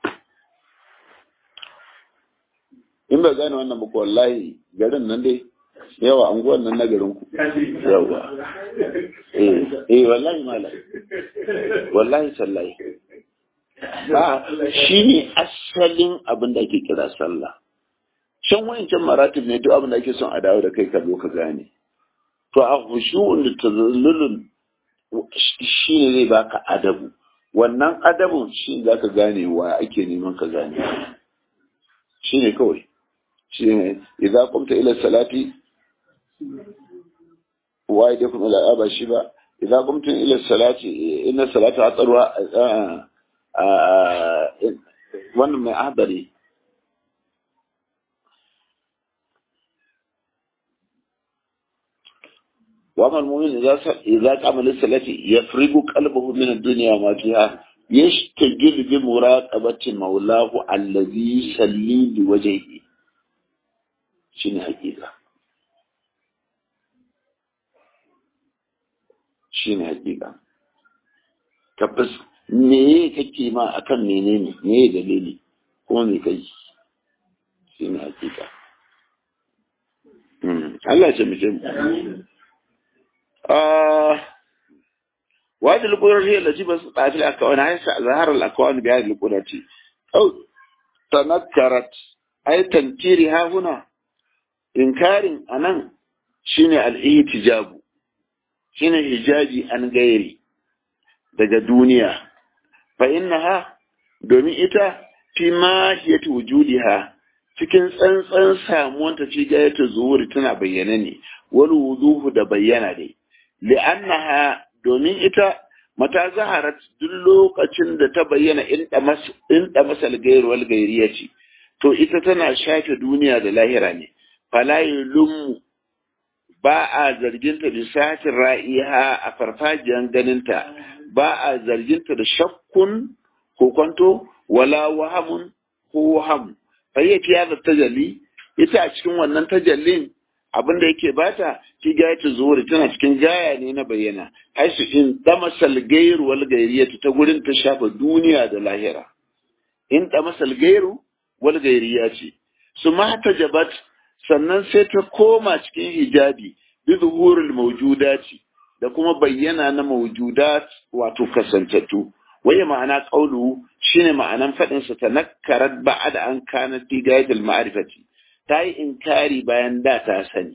in ba gane wannan ba wallahi garin nan dai yawa anguwan nan na garin ku yawa eh eh wallahi mala wallahi sallahi ba shi ne asalin abin da ake kira sallah can wayancan maratib ne duk abin da ake son a dawo da kai ka zo ka gane to a khushu'un da tazallulun shi ne zai baka adabu wannan adabun shi za ka gane wa ake neman ka gane shi ne kawai shi ne idan kumta ila salati wa idan kuma ila ba shi ba idan kumta ila salati inna salata atsarwa wannan mai ahadari وأما المؤمن إذا إذا قام للصلاة يفرغ قلبه من الدنيا وما فيها يشتغل بمراقبة مولاه الذي يصلي لوجهه شنو حقيقة شنو حقيقة tabbas me kake ma akan menene me dalili ko me kai shine hakika Allah ya mace mu وهذه القدرة هي التي بسطت في الأكوان هي ظهر الأكوان بهذه القدرة أو تنكرت أي تنكيرها هنا إنكار أنا شنو الاحتجاب شنو حجاجي عن غيري daga duniya fa innaha domin ita fi mahiyati wujudiha cikin tsantsan samuwanta fi gayata zuwuri tana bayyana ne wal wuduhu da bayyana ne li'annaha domin ita mata zaharat duk lokacin da ta bayyana in da masal gairu wal gairiya ce to ita tana shafe duniya da lahira ne fala yulum ba a zarginta da satin ra'iha a farfajiyan ganinta ba a zarginta da shakkun ko kwanto wala wahamun ko waham fayyaki ya da tajalli ita a cikin wannan tajallin abin da yake bata ki gaya ta zuwa tana cikin gaya ne na bayyana haisu in damasal gairu wal gairiyatu ta gurin ta shafa duniya da lahira in damasal gairu wal gairiya ce su mata jabat sannan sai ta koma cikin hijabi bi zuhurul mawjudati da kuma bayyana na mawjudat wato kasantattu waye ma'ana qawlu shine ma'anan fadin sa tanakkarat ba'da an kana fi gayatil ma'rifati ta yi inkari bayan da ta sani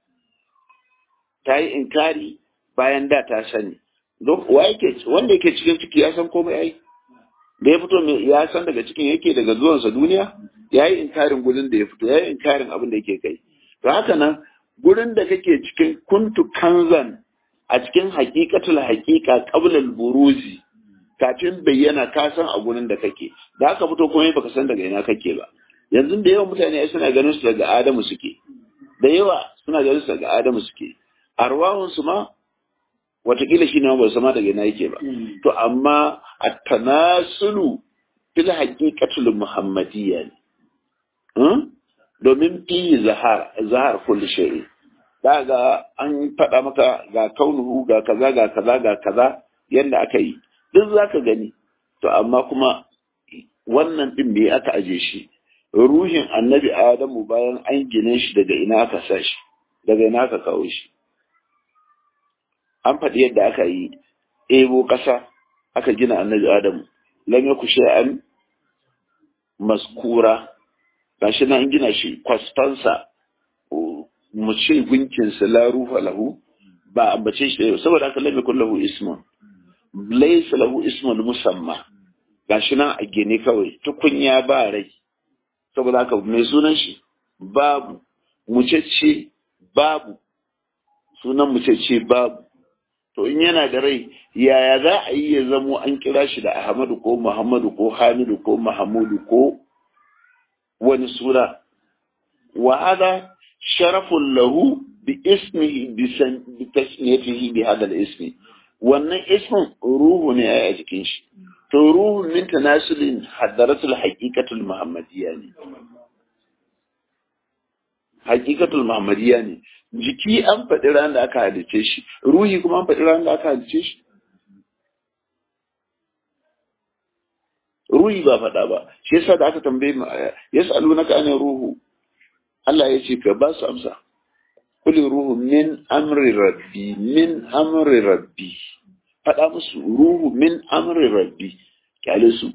ta yi inkari bayan da ta sani wanda yake cikin ciki ya san komai ai da ya fito ya san daga cikin yake daga zuwansa duniya ya yi inkarin gurin da ya fito ya yi inkarin abin da yake kai to haka nan gurin da kake cikin kuntu kanzan a cikin haƙiƙatul haƙiƙa qablal buruzi kafin bayyana ka san a gurin da kake da haka fito komai baka san daga ina kake ba yanzu da yawan mutane suna ganin su daga Adamu suke da yawa suna ganin su daga Adamu suke arwahun su ma watakila shi ne ba sama daga ina yake ba to amma at-tanasulu fil haqiqatul muhammadiyya ne domin fi zahar zahar kulli shay'i daga an faɗa maka ga kaunuhu ga kaza ga kaza ga kaza yanda aka yi duk zaka gani to amma kuma wannan din me aka aje shi ruhin annabi adamu bayan an gine shi daga ina aka sa shi daga ina aka kawo shi an faɗi yadda aka yi ebo ƙasa aka gina annabi adamu lam yaku shay'an maskura gashi nan an gina shi kwasfansa mu ce gunkinsa la ruha lahu ba ambace shi da saboda haka lam yakun lahu ismun laysa lahu ismun musamma gashi nan a gine kawai tukunya ba rai saboda haka mai sunan shi babu mucece babu sunan mucece babu to in yana da rai yaya za a yi ya zamo an kira shi da ahmadu ko muhammadu ko hamidu ko mahamudu ko wani suna wa hada sharafun lahu bi ismihi bi tasmiyatihi bi hadal ismi wannan ismin ruhu ne a jikin shi to ruhun min tanasulin hadaratul haqiqatul muhammadiyya ne haqiqatul muhammadiyya ne jiki an faɗi ran da aka halice shi ruhi kuma an faɗi ran da aka halice shi ruhi ba faɗa ba shi yasa da aka tambaye mu yas'alunaka an ruhu Allah ya ce ka ba su amsa kuli ruhu min amri rabbi min amri rabbi faɗa musu ruhu min amri rabbi kyale su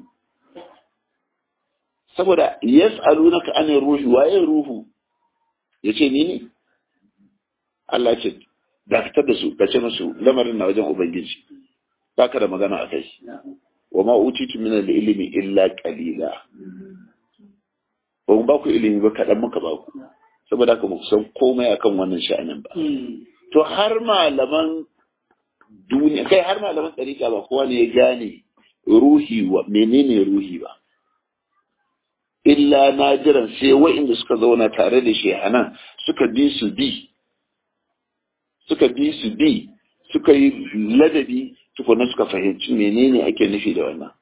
saboda yas'alunaka an ruhi waye ruhu yace ni ne Allah ce dakatar da su ka ce musu lamarin na wajen ubangiji baka da magana a kai wa ma utitu min al-ilmi illa qalila ba mu ba ku ilimi ba kaɗan muka ba ku saboda haka ku san komai akan wannan sha'anin ba to har malaman duniya kai har malaman tsarika ba kowa ne ya gane ruhi wa menene ruhi ba illa najiran sai wa'inda suka zauna tare da shehanan suka bi su bi suka bi su bi suka yi ladabi tukuna suka fahimci menene ake nufi da wannan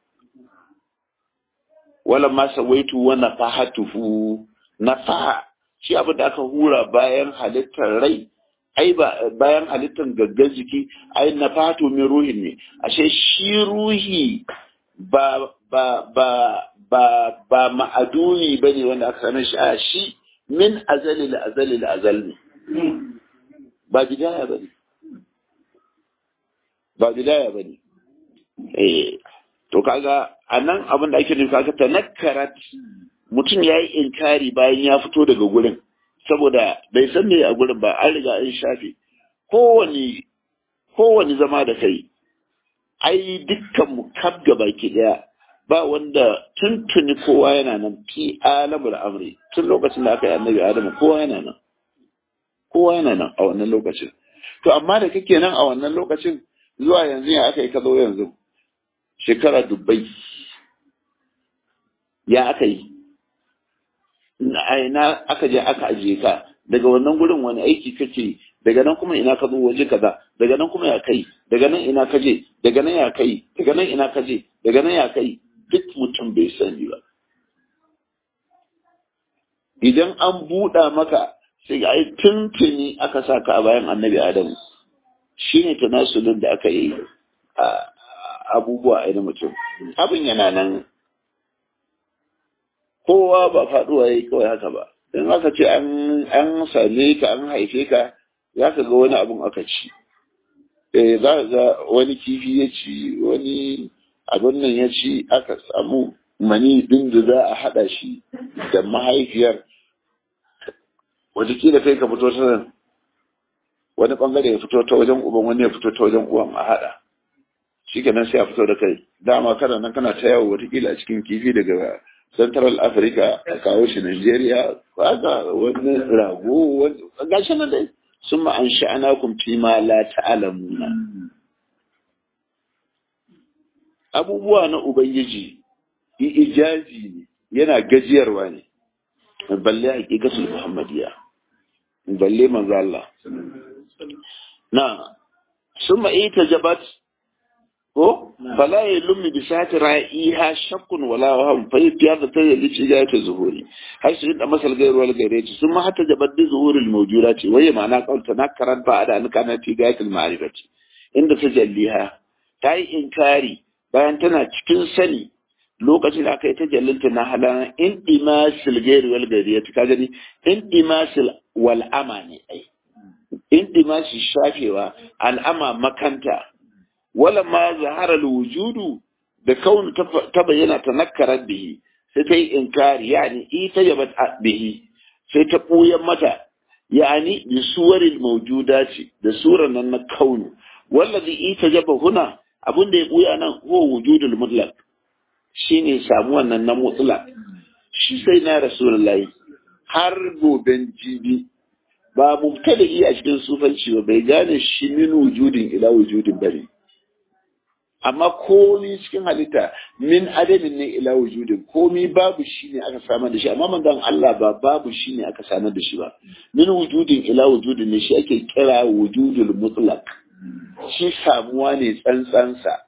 wala ma sawaitu wa nafahatuhu nafaha shi abin da aka hura bayan halittar rai ai ba bayan halittar gaggar jiki ai nafahatu min ruhin ne ashe shi ruhi ba ba ba ba ba ma'aduni bane wanda aka sanar shi a shi min azali la azali la azal ne ba bidaya bane ba bidaya bane eh to kaga anan abin da ake nufi kaga tanakkarat mutum yayi inkari bayan ya fito daga gurin saboda bai san me a gurin ba an riga an shafe kowane kowane zama da kai ai dukkan mu kaf baki daya ba wanda tuntuni kowa yana nan fi alamul amri tun lokacin da aka yi annabi adamu kowa yana nan kowa yana nan a wannan lokacin to amma da kake nan a wannan lokacin zuwa yanzu ya aka yi ka zo yanzu shekara dubbai ya aka yi ina aka je aka ajiye ka daga wannan gurin wani aiki kake daga nan kuma ina ka zo waje kaza daga nan kuma ya kai daga nan ina ka je daga nan ya kai daga nan ina ka je daga nan ya kai duk mutum bai sani ba idan an buɗa maka sai ga ai tuntuni aka sa ka a bayan annabi adamu shine tanasulun da aka yi a abubuwa a mutum abin yana nan kowa ba faɗuwa ya yi kawai haka ba in aka ce an same ka an haife ka za ka ga wani abun aka ci eh za ka ga wani kifi ya ci wani abin nan ya ci aka samu mani din da za a haɗa shi da mahaifiyar wataƙila kai ka fito ta nan wani ɓangare ya fito ta wajen uban wani ya fito ta wajen uwan a haɗa shi kenan sai a fito da kai dama kana nan kana ta yawo wataƙila a cikin kifi daga central africa a kawo shi nigeria haka wani rago wani gashi nan dai sun ma an sha'ana kun fi ma la ta'alamuna abubuwa na ubangiji ijazi ne yana gajiyarwa ne balle haƙiƙatul muhammadiyya balle manzo Allah na summa ita jabat ko fala ya lummi bi sati ra'iha shakkun wala waham fa ya da ta yi ci ga ta zuhuri har su da masal gairu wal gairati summa hatta jabat bi zuhuril mawjudati waye ma'ana qaul tanakkarat ba da an kana fi gayatil ma'rifati inda ta jalliha ta yi inkari bayan tana cikin sani lokacin da aka yi tajallinta na halan in dimasil gairu wal gairati ka gani in dimasil wal ama ne ai in dimasil shafewa al'ama makanta wala ma zahara wujudu da kaunu ta bayyana ta nakkarar bihi sai ta yi inkari yani ita yabat bihi sai ta ɓuyan mata yani bi suwarin maujuda ce da suran nan na kaunu wallazi ita jaba huna abin da ya ɓuya nan huwa wujudul mutlaq shine samuwan nan na mutlaq shi sai na rasulullahi har goben jibi ba mubtada a cikin sufanci ba bai gane shi min wujudin ila wujudin bane amma komi cikin halitta min adamin ne ila wujudin komi babu shi ne aka samar da shi amma manzon Allah ba babu shi ne aka samar da shi ba min wujudin ila wujudin ne shi ake kira wujudul mutlaq shi samuwa ne tsantsansa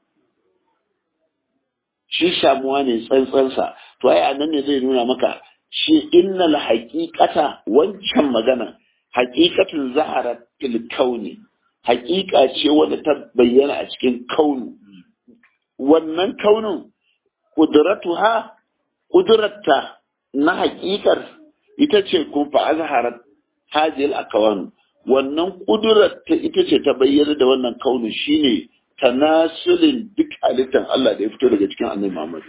shi samuwa ne tsantsansa to ai anan ne zai nuna maka shi innal haqiqata wancan magana haqiqatun zaharat fil kauni haqiqa ce wanda ta bayyana a cikin kaunu wannan kaunin ƙudratuha ƙudratta na haƙiƙar ita ce kun fa azharat hajil akawan wannan ƙudratta ita ce ta bayyana da wannan kaunin shine tanasulin duk halittar Allah da ya fito daga cikin annabi Muhammad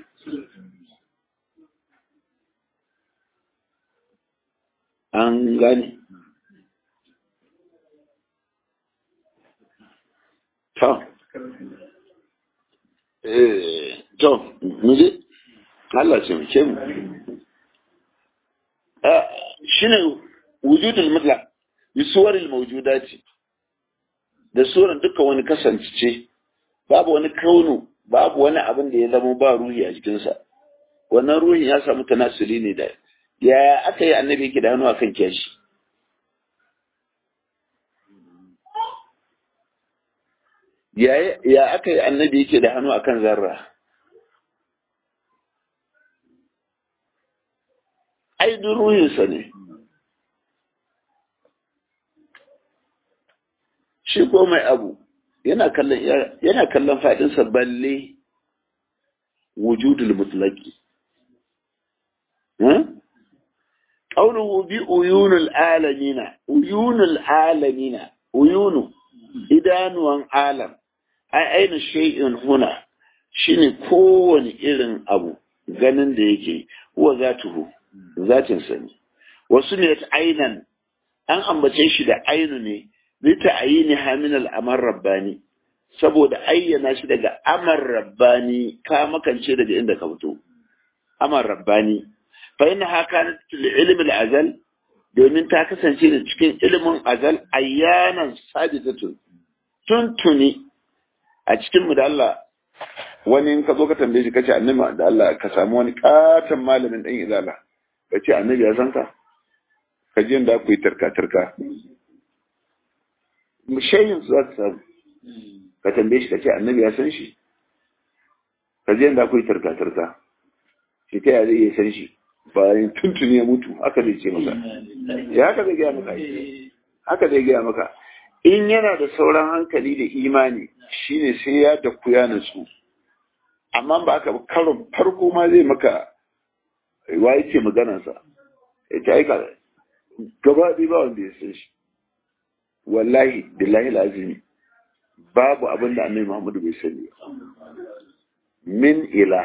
an gane ta to mu je Allah ce mu ce mu shine wujudul mutlaq bi suwaril mawjudati da suran dukkan wani kasance babu wani kaunu babu wani abin da ya zama ba ruhi a jikinsa wannan ruhin ya samu tanasuli ne da ya aka yi annabi yake da hannu akan kyashi ya aka yi annabi yake da hannu akan zarra ai duk ruhinsa ne shi ko mai abu yana kallon yana kallon fadinsa balle wujudul mutlaqi qawluhu bi uyunul alamina uyunul alamina uyunu idanuwan alam ai aina shay'in huna shine kowane irin abu ganin da yake huwa zatuhu zatin sa ne wasu ne ta ainan an ambace shi da ainu ne li ta'yini hamin al-amr rabbani saboda ayyana shi daga amar rabbani ka makance daga inda ka fito amar rabbani fa inna haka fil ilm al-azal domin ta kasance da cikin ilimin azal ayyanan sabitatun tuntuni a cikin mu da Allah wani in ka zo ka tambaye shi kace annabi da Allah ka samu wani katon malamin dan izala kace annabi ya san ka ka je da ku yi tarka tarka mushayin su za ka samu ka tambaye shi kace annabi ya san shi ka je da ku yi tarka tarka shi ta ya zai iya san shi bayan tuntuni ya mutu haka zai ce maka ya haka zai gaya maka haka zai gaya maka in yana da sauran hankali da imani shine sai ya da ya nutsu amma ba ka karon farko ma zai maka wa yake maganarsa ya ce aika gaba ɗaya ba wanda ya san shi wallahi billahi lazimi babu abin da annabi muhammadu bai sani min ila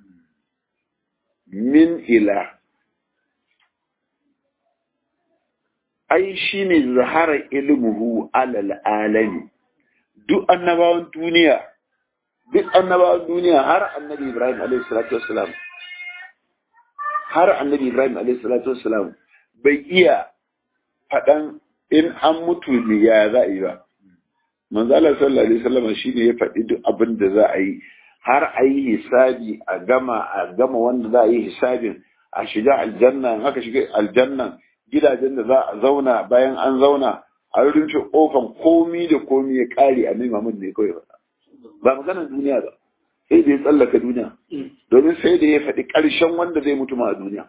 min ila ai shi ne zahara ilmuhu alal alami duk annabawan duniya duk annabawan duniya har annabi ibrahim alaihi salatu wassalam har annabi ibrahim alaihi salatu wassalam bai iya faɗan in an mutu ne ya za a yi ba manzo Allah sallallahu alaihi wasallam shine ya faɗi duk abin da za a yi har a yi hisabi a gama a gama wanda za a yi hisabin a shiga aljanna in aka shiga aljanna gidajen da za a zauna bayan an zauna a rufe kofan komi da komi ya kare a Muhammad ne kawai ba ba maganar duniya ba sai da ya tsallaka duniya domin sai da ya faɗi ƙarshen wanda zai mutu ma a duniya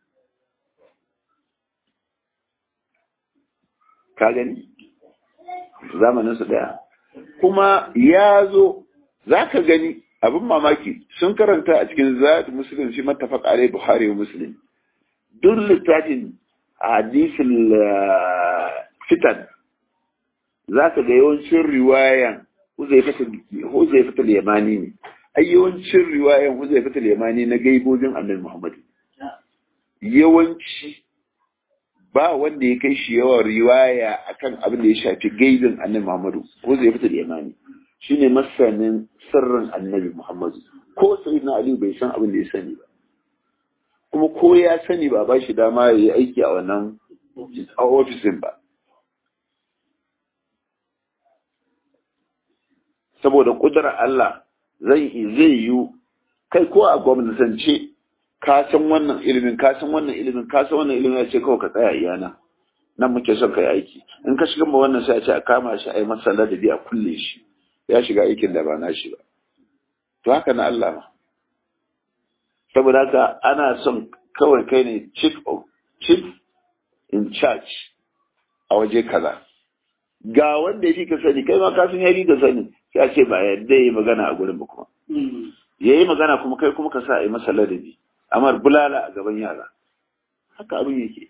ka gani zamanin su daya kuma ya zo za ka gani abin mamaki sun karanta a cikin zaɗi musulun shi matafaq alai buhari wa muslim duk littafin hadisin fitan za ka ga yawancin riwayan huzaifatul yamani ne ai yawancin riwayan huzaifatul yamani na gaibobin annabi muhammad yawanci ba wanda ya kai shi yawan riwaya akan abin da ya shafi gaibin annabi muhammadu huzaifatul yamani shine masanin sirrin annabi muhammadu ko sayyidina ali bai san abin da ya sani ba kuma ko ya sani ba ba shi dama ya yi aiki a wannan a ofisin ba saboda ƙudurar Allah zai zai yi kai ko a gwamnatance ka san wannan ilimin ka san wannan ilimin ka san wannan ilimin ya ce kawai ka tsaya iyana nan muke son kai aiki in ka shiga ma wannan sai a ce a kama shi a yi masa ladabi a kulle shi ya shiga aikin da ba na shi ba to haka na Allah ma saboda haka ana son kawai kai ne chief of chief in charge a waje kaza ga wanda ya fi ka sani kai ma ka san ya fi ka sani sai a ce ba yadda ya yi magana a gurin ba kuma ya yi magana kuma kai kuma ka sa a yi masa ladabi amar bulala a gaban yara haka abin yake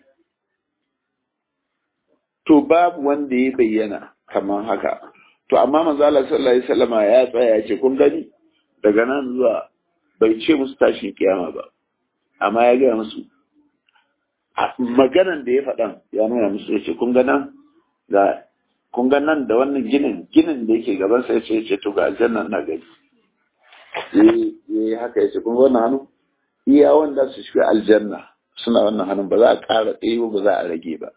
to babu wanda ya bayyana kamar haka to amma manzo Allah sallallahu alaihi wasallama ya tsaya ya ce kun gani daga nan zuwa bai ce musu tashin kiyama ba amma ya gaya musu maganan da ya faɗan ya nuna musu ya ce kun ga nan ga kun ga nan da wannan ginin ginin da yake gaban sa ya ce ya ce to ga aljanna na gani ya haka ya ce kun ga wannan hannu iya wanda su shiga aljanna suna wannan hannun ba za a ƙara tsaye ba za a rage ba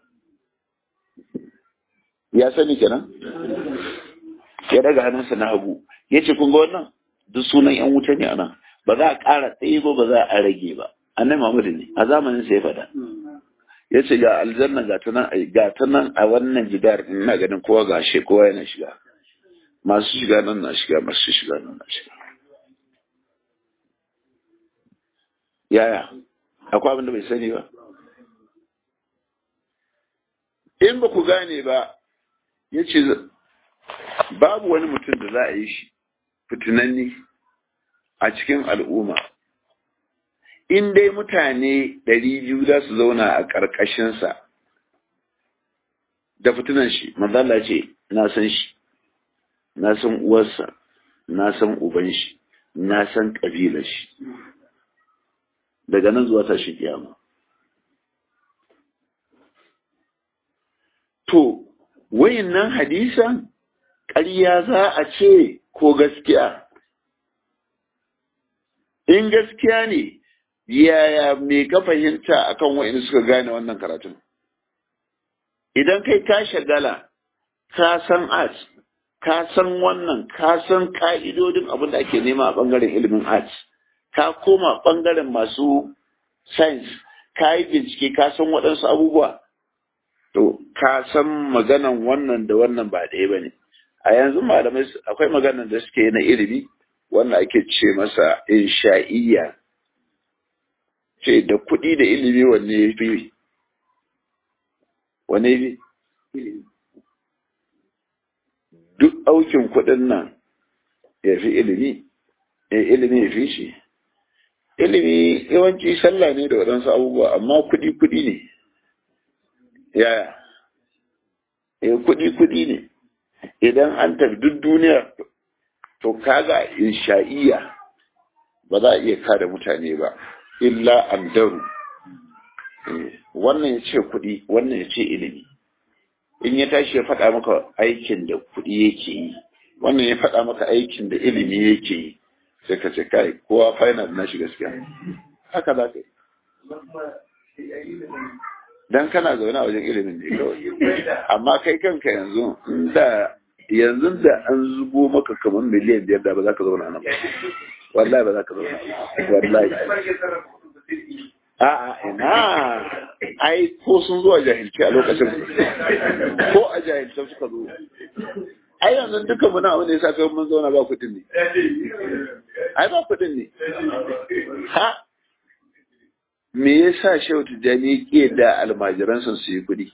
ya sani kenan ya daga hannunsa na hagu ya ce kun ga wannan duk sunan yan wuta ne anan ba za a ƙara tsaye ba ba za a rage ba annabi Muhammad ne a zamanin sa ya faɗa ya ce ga aljanna ga ta nan ga ta nan a wannan jidar ina ganin kowa ga shi kowa yana shiga masu shiga nan na shiga masu shiga nan na shiga yaya akwai abin da bai sani ba in ba ku gane ba ya ce babu wani mutum da za a yi shi fitinanni a cikin al'umma in dai mutane ɗari biyu za su zauna a ƙarƙashinsa da fitinan shi mazala ce na san shi na san uwarsa na san uban shi na san ƙabilar shi daga nan zuwa tashi kiyama to wayannan hadisan ƙarya za a ce ko gaskiya in gaskiya ne yaya me ka fahimta akan wa'in suka gane wannan karatun idan kai ka shagala ka san art ka san wannan ka san ka'idodin abin da ake nema a bangaren ilimin art ka koma bangaren masu science ka yi bincike ka san waɗansu abubuwa to ka san maganan wannan da wannan ba ɗaya ba ne a yanzu malamai akwai maganan da suke na ilimi wanda ake ce masa insha'iyya ce da kuɗi da ilimi wanne ya fi wanne ya fi duk aukin kuɗin nan ya fi ilimi ya ilimi ya fi shi ilimi yawanci sallah ne da waɗansu abubuwa amma kuɗi kuɗi ne yaya ya kuɗi kuɗi ne idan an tafi duk duniya to kaga insha'iyya ba za a iya kare mutane ba illa an daru wannan ya ce kuɗi wannan ya ce ilimi in ya tashi ya faɗa maka aikin da kuɗi yake yi wannan ya faɗa maka aikin da ilimi yake yi sai ka ce kai kowa final na shi gaskiya haka za ka yi dan kana zaune a wajen ilimin ne kawai amma kai kanka yanzu da yanzu da an zubo maka kamar miliyan biyar da ba za ka zauna nan wallahi ba za ka zauna wallahi a'a ina ai ko sun zo a jahilci a lokacin ko a jahilci suka zo ai yanzu duka muna wanda ya sa kai mun zauna ba kuɗin ne ai ba kuɗin ne ha me yasa shehu tijjani ke da almajiransa su yi kuɗi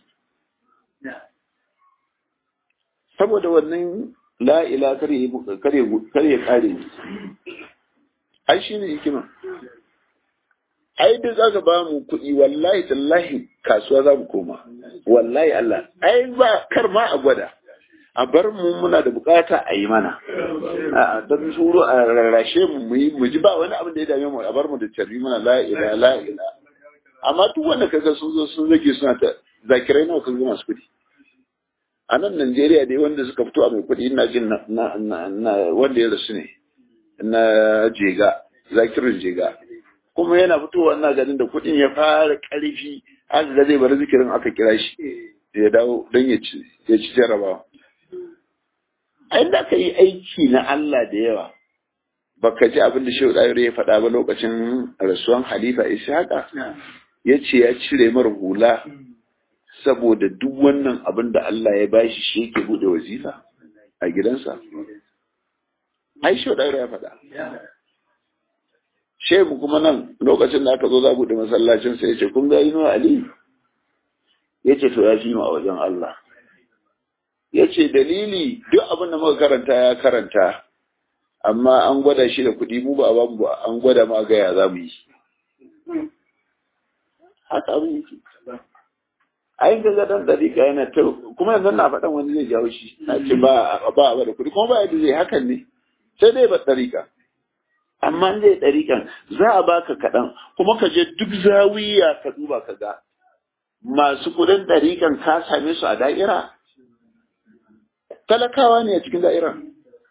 saboda wannan la'ila kare kare ai shi ne hikima ai duk za ka ba mu kuɗi wallahi tallahi kasuwa za mu koma wallahi Allah ai ba kar ma a gwada a bar mu muna da bukata a yi mana a don shuru a rarrashe mu mu yi mu ji ba wani abin da ya dame mu a bar mu da tarbi mana la ila la ila amma duk wanda kaga sun zo sun zage suna ta zakirai nawa kan masu kuɗi a nan Najeriya dai wanda suka fito a mai kuɗi ina jin na na wanda ya rasu ne na jega zakirin jega kuma yana fitowa ina ganin da kuɗin ya fara ƙarfi aka ga zai bar zikirin aka kira shi ya dawo don ya ci ya ci jarabawa ai da ka yi aiki na Allah da yawa baka ji abin da Shehu Dayar ya faɗa ba lokacin rasuwan Halifa Ishaqa ya ce ya cire mara hula saboda duk wannan abin da Allah ya bashi shi yake bude wazifa a gidansa ai Shehu Dayar ya faɗa Shehu kuma nan lokacin da aka zo za buɗe masallacin sai ya ce kun ga Inuwa Ali ya ce to ya fi mu a wajen Allah ya ce dalili duk abin da muka karanta ya karanta amma an gwada shi da kuɗi mu ba a bamu ba an gwada ma gaya za mu yi haka abin yake ai ga ga dan dariƙa yana ta kuma yanzu na faɗan wani zai jawo shi na ce ba ba ba da kuɗi kuma ba yadda zai hakan ne sai dai ba dariƙa amma zai dariƙan za a baka kaɗan kuma ka je duk zawiya ka duba ka ga masu kuɗin dariƙan ka same su a da'ira talakawa ne a cikin da'irar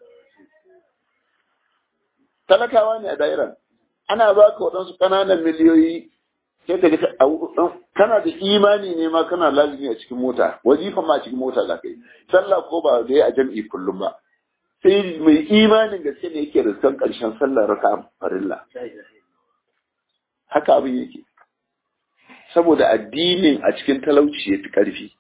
talakawa ne a da'irar ana ba ka waɗansu ƙananan miliyoyi sai ka kana da imani ne ma kana lazimi a cikin mota wazifa ma a cikin mota za ka yi sallah ko ba da a jam'i kullum ba sai mai imanin gaske ne yake riskan ƙarshen sallar raka farilla haka abin yake saboda addinin a cikin talauci ya fi ƙarfi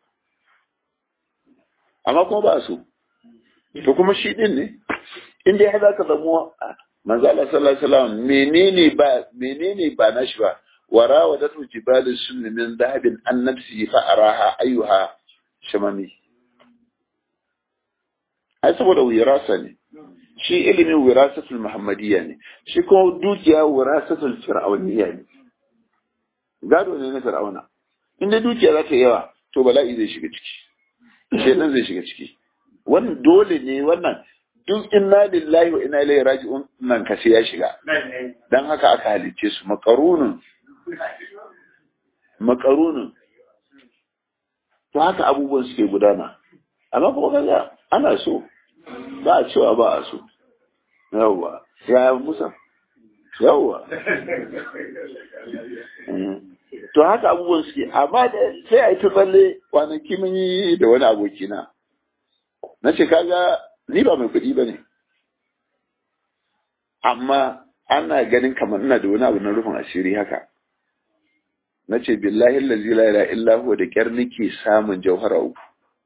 amma kuma ba so to kuma shi din ne in dai za ka zamo manzo Allah sallallahu alaihi wasallam menene ba menene ba nashi ba wara wa datu jibal sunni min dhahabin an nafsi fa araha ayyuha shamami ai saboda wirasa ne shi ilimin wirasatul muhammadiyya ne shi kuma dukiya wirasatul fir'auniyya ne gado ne na fir'auna in dai dukiya za ta yawa to bala'i zai shiga ciki shedan zai shiga ciki wannan dole ne wannan duk inna lillahi wa inna ilaihi raji'un nan ka sai ya shiga dan haka aka halicce su makarunun makarunun to haka abubuwan suke gudana amma kuma kaga ana so ba a cewa ba a so yawwa ya musa yawwa to haka abubuwan suke amma da sai a yi ta tsalle kwanaki mun yi da wani abokina na ce kaga ni ba mai kuɗi ba ne amma ana ganin kamar ina da wani abu na rufin asiri haka na ce billahi lazi la ila illa huwa da kyar nake samun jauhara uku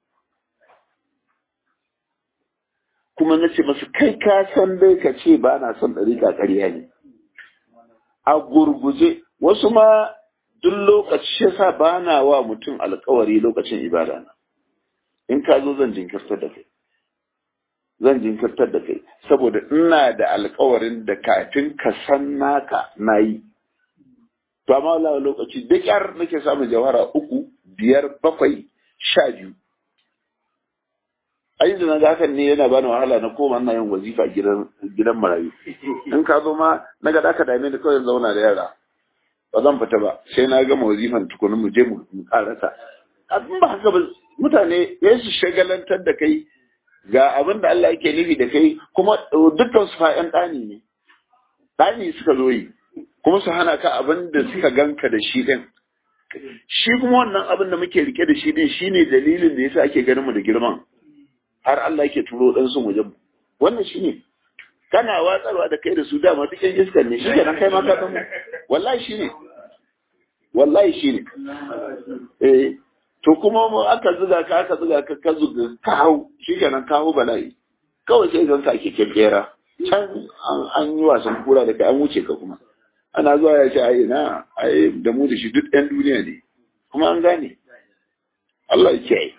kuma na ce masu kai ka san dai ka ce ba na son ɗariƙa ƙarya ne a gurguje wasu ma duk lokaci yasa ba na wa mutum alkawari lokacin ibada na in ka zo zan jinkirtar da kai zan jinkirtar da kai saboda ina da alkawarin da kafin ka san naka na yi to amma wala lokaci da kyar nake samun jawara uku biyar bakwai sha biyu ai da naga hakan ne yana bani wahala na koma ina yin wazifa gidan gidan marayu in ka zo ma naga da ka dame ni kawai zauna da yara ba zan fita ba sai na gama wazifan tukuni mu je mu karasa abin ba haka ba mutane ya su shagalantar da kai ga abin da Allah yake nufi da kai kuma dukkan su fa'yan ɗani ne ɗani suka zo yi kuma su hana ka abin da suka ganka da shi ɗin shi kuma wannan abin da muke rike da shi ɗin shine dalilin da yasa ake ganin mu da girman har Allah yake turo ɗan sun wajen wannan shine kana watsarwa da kai da su dama duk yan iskar ne shi kenan kai ma ka san wallahi shine wallahi shine eh to kuma mu aka zuga ka aka zuga ka ka zuga ka hau shi kenan ka hau bala'i kawai sai zan sake kekera can an yi wasan kura da kai an wuce ka kuma ana zuwa ya ce ai na ai da mu da shi duk ɗan duniya ne kuma an gane Allah ya kiyaye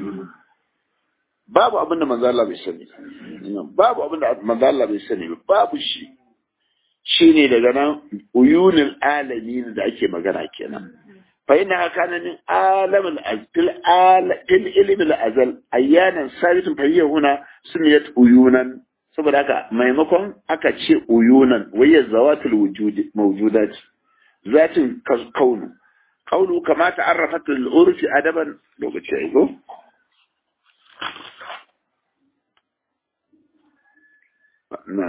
babu abin da manzo Allah bai sani babu abin da manzo Allah bai sani babu shi shine daga nan uyunul alamin da ake magana kenan fa inna kana min alamul azil al ilm al azal ayyanan sabitun fa hiya huna sunniyat uyunan saboda haka maimakon aka ce uyunan wayya zawatul wujud mawjudat zatin kaunu kaunu kama ta'arrafat al urfi adaban lokaci ai go na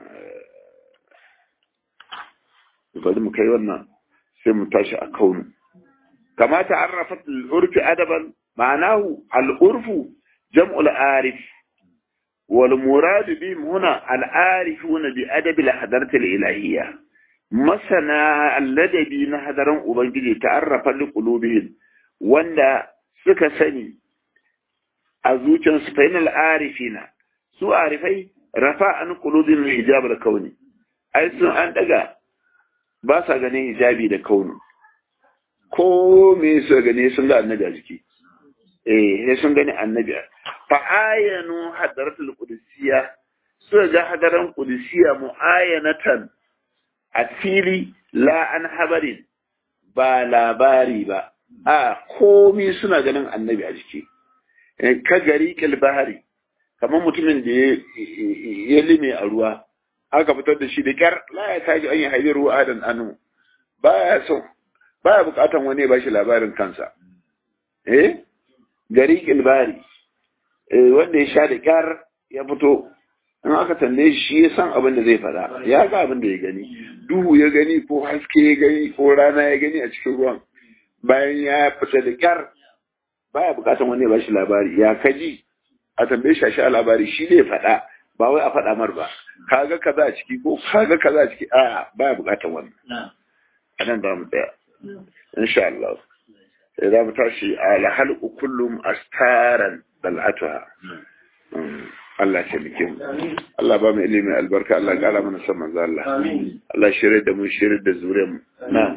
bari mu kai wannan sai mu tashi a kaunu kama ta'arrafat al-urfi adaban ma'anahu al-urfu jam'u al-arif wal murad bihim huna al-arifuna bi adab al-hadarat al-ilahiyya masana alladabi na hadaran ubangiji ta'arrafa li qulubihim wanda suka sani a zuciyarsu fa inal arifina su arifai rafa an qulubihim hijab al-kauni ai sun an daga ba sa ganin hijabi da kaunu ko me su gani sun ga annabi a jiki eh sai sun gani annabi fa ayanu hadaratul qudusiyya su ga hadaran qudusiyya muayanatan a fili la an habarin ba labari ba a komi suna ganin annabi a jiki ka gari bahari kamar mutumin da ya lime a ruwa aka fitar da shi da kyar la ya taji an yi haibi ruwa adan anu baya so baya bukatan wani ya bashi labarin kansa eh gari kilbari eh wanda ya sha da kyar ya fito in aka tambaye shi ya san abin da zai faɗa ya ga abin da ya gani duhu ya gani ko haske ya gani ko rana ya gani a cikin ruwan bayan ya fita da kyar baya bukatan wani ya bashi labari ya kaji a tambaye shi a sha labari shi ne faɗa ba wai a faɗa mar ba kaga kaza a ciki ko kaga kaza a ciki a baya bukatan wannan a nan za mu tsaya insha Allah sai za mu tashi ala halqu kullum astaran dal'atuha Allah ya taimake mu Allah ba mu ilimi albarka Allah ya kara mana san manzo Allah Allah shirye da mu shirye da zuriyar mu na'am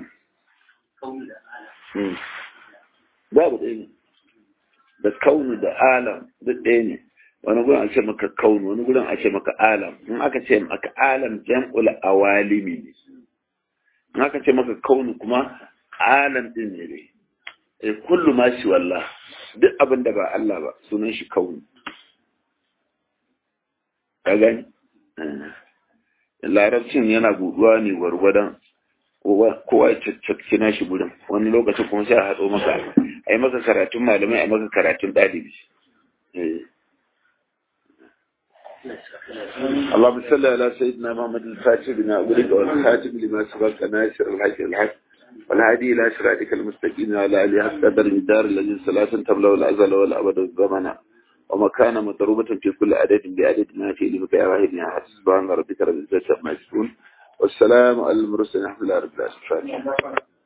babu ɗaya ne da kaunu da alam duk ɗaya ne wani gurin a ce maka kaunu wani gurin a ce maka alam in aka ce maka alam jam'ul awalimi ne in aka ce maka kaunu kuma alam din ne ne eh kullu ma shi wallah duk abin da ba Allah ba sunan shi kaunu ka gani larabcin yana buduwa ne gwargwadon kowa ya caccaki na shi gudun wani lokacin kuma sai a haɗo maka a yi maka karatun malamai a yi maka karatun ɗalibi اللهم صل على سيدنا محمد الفاتح بما أغلق والخاتم لما سبق ناصر الحق الحق والهادي إلى صراطك المستقيم وعلى آله حق قدر الدار الذي صلاة تبلغ الأزل والأبد الزمن ومكان مضروبة في كل عدد بعدد ما في لمك يا واحد يا حسن سبحان ربك رب العزة عما يصفون والسلام على المرسلين الحمد لله رب العالمين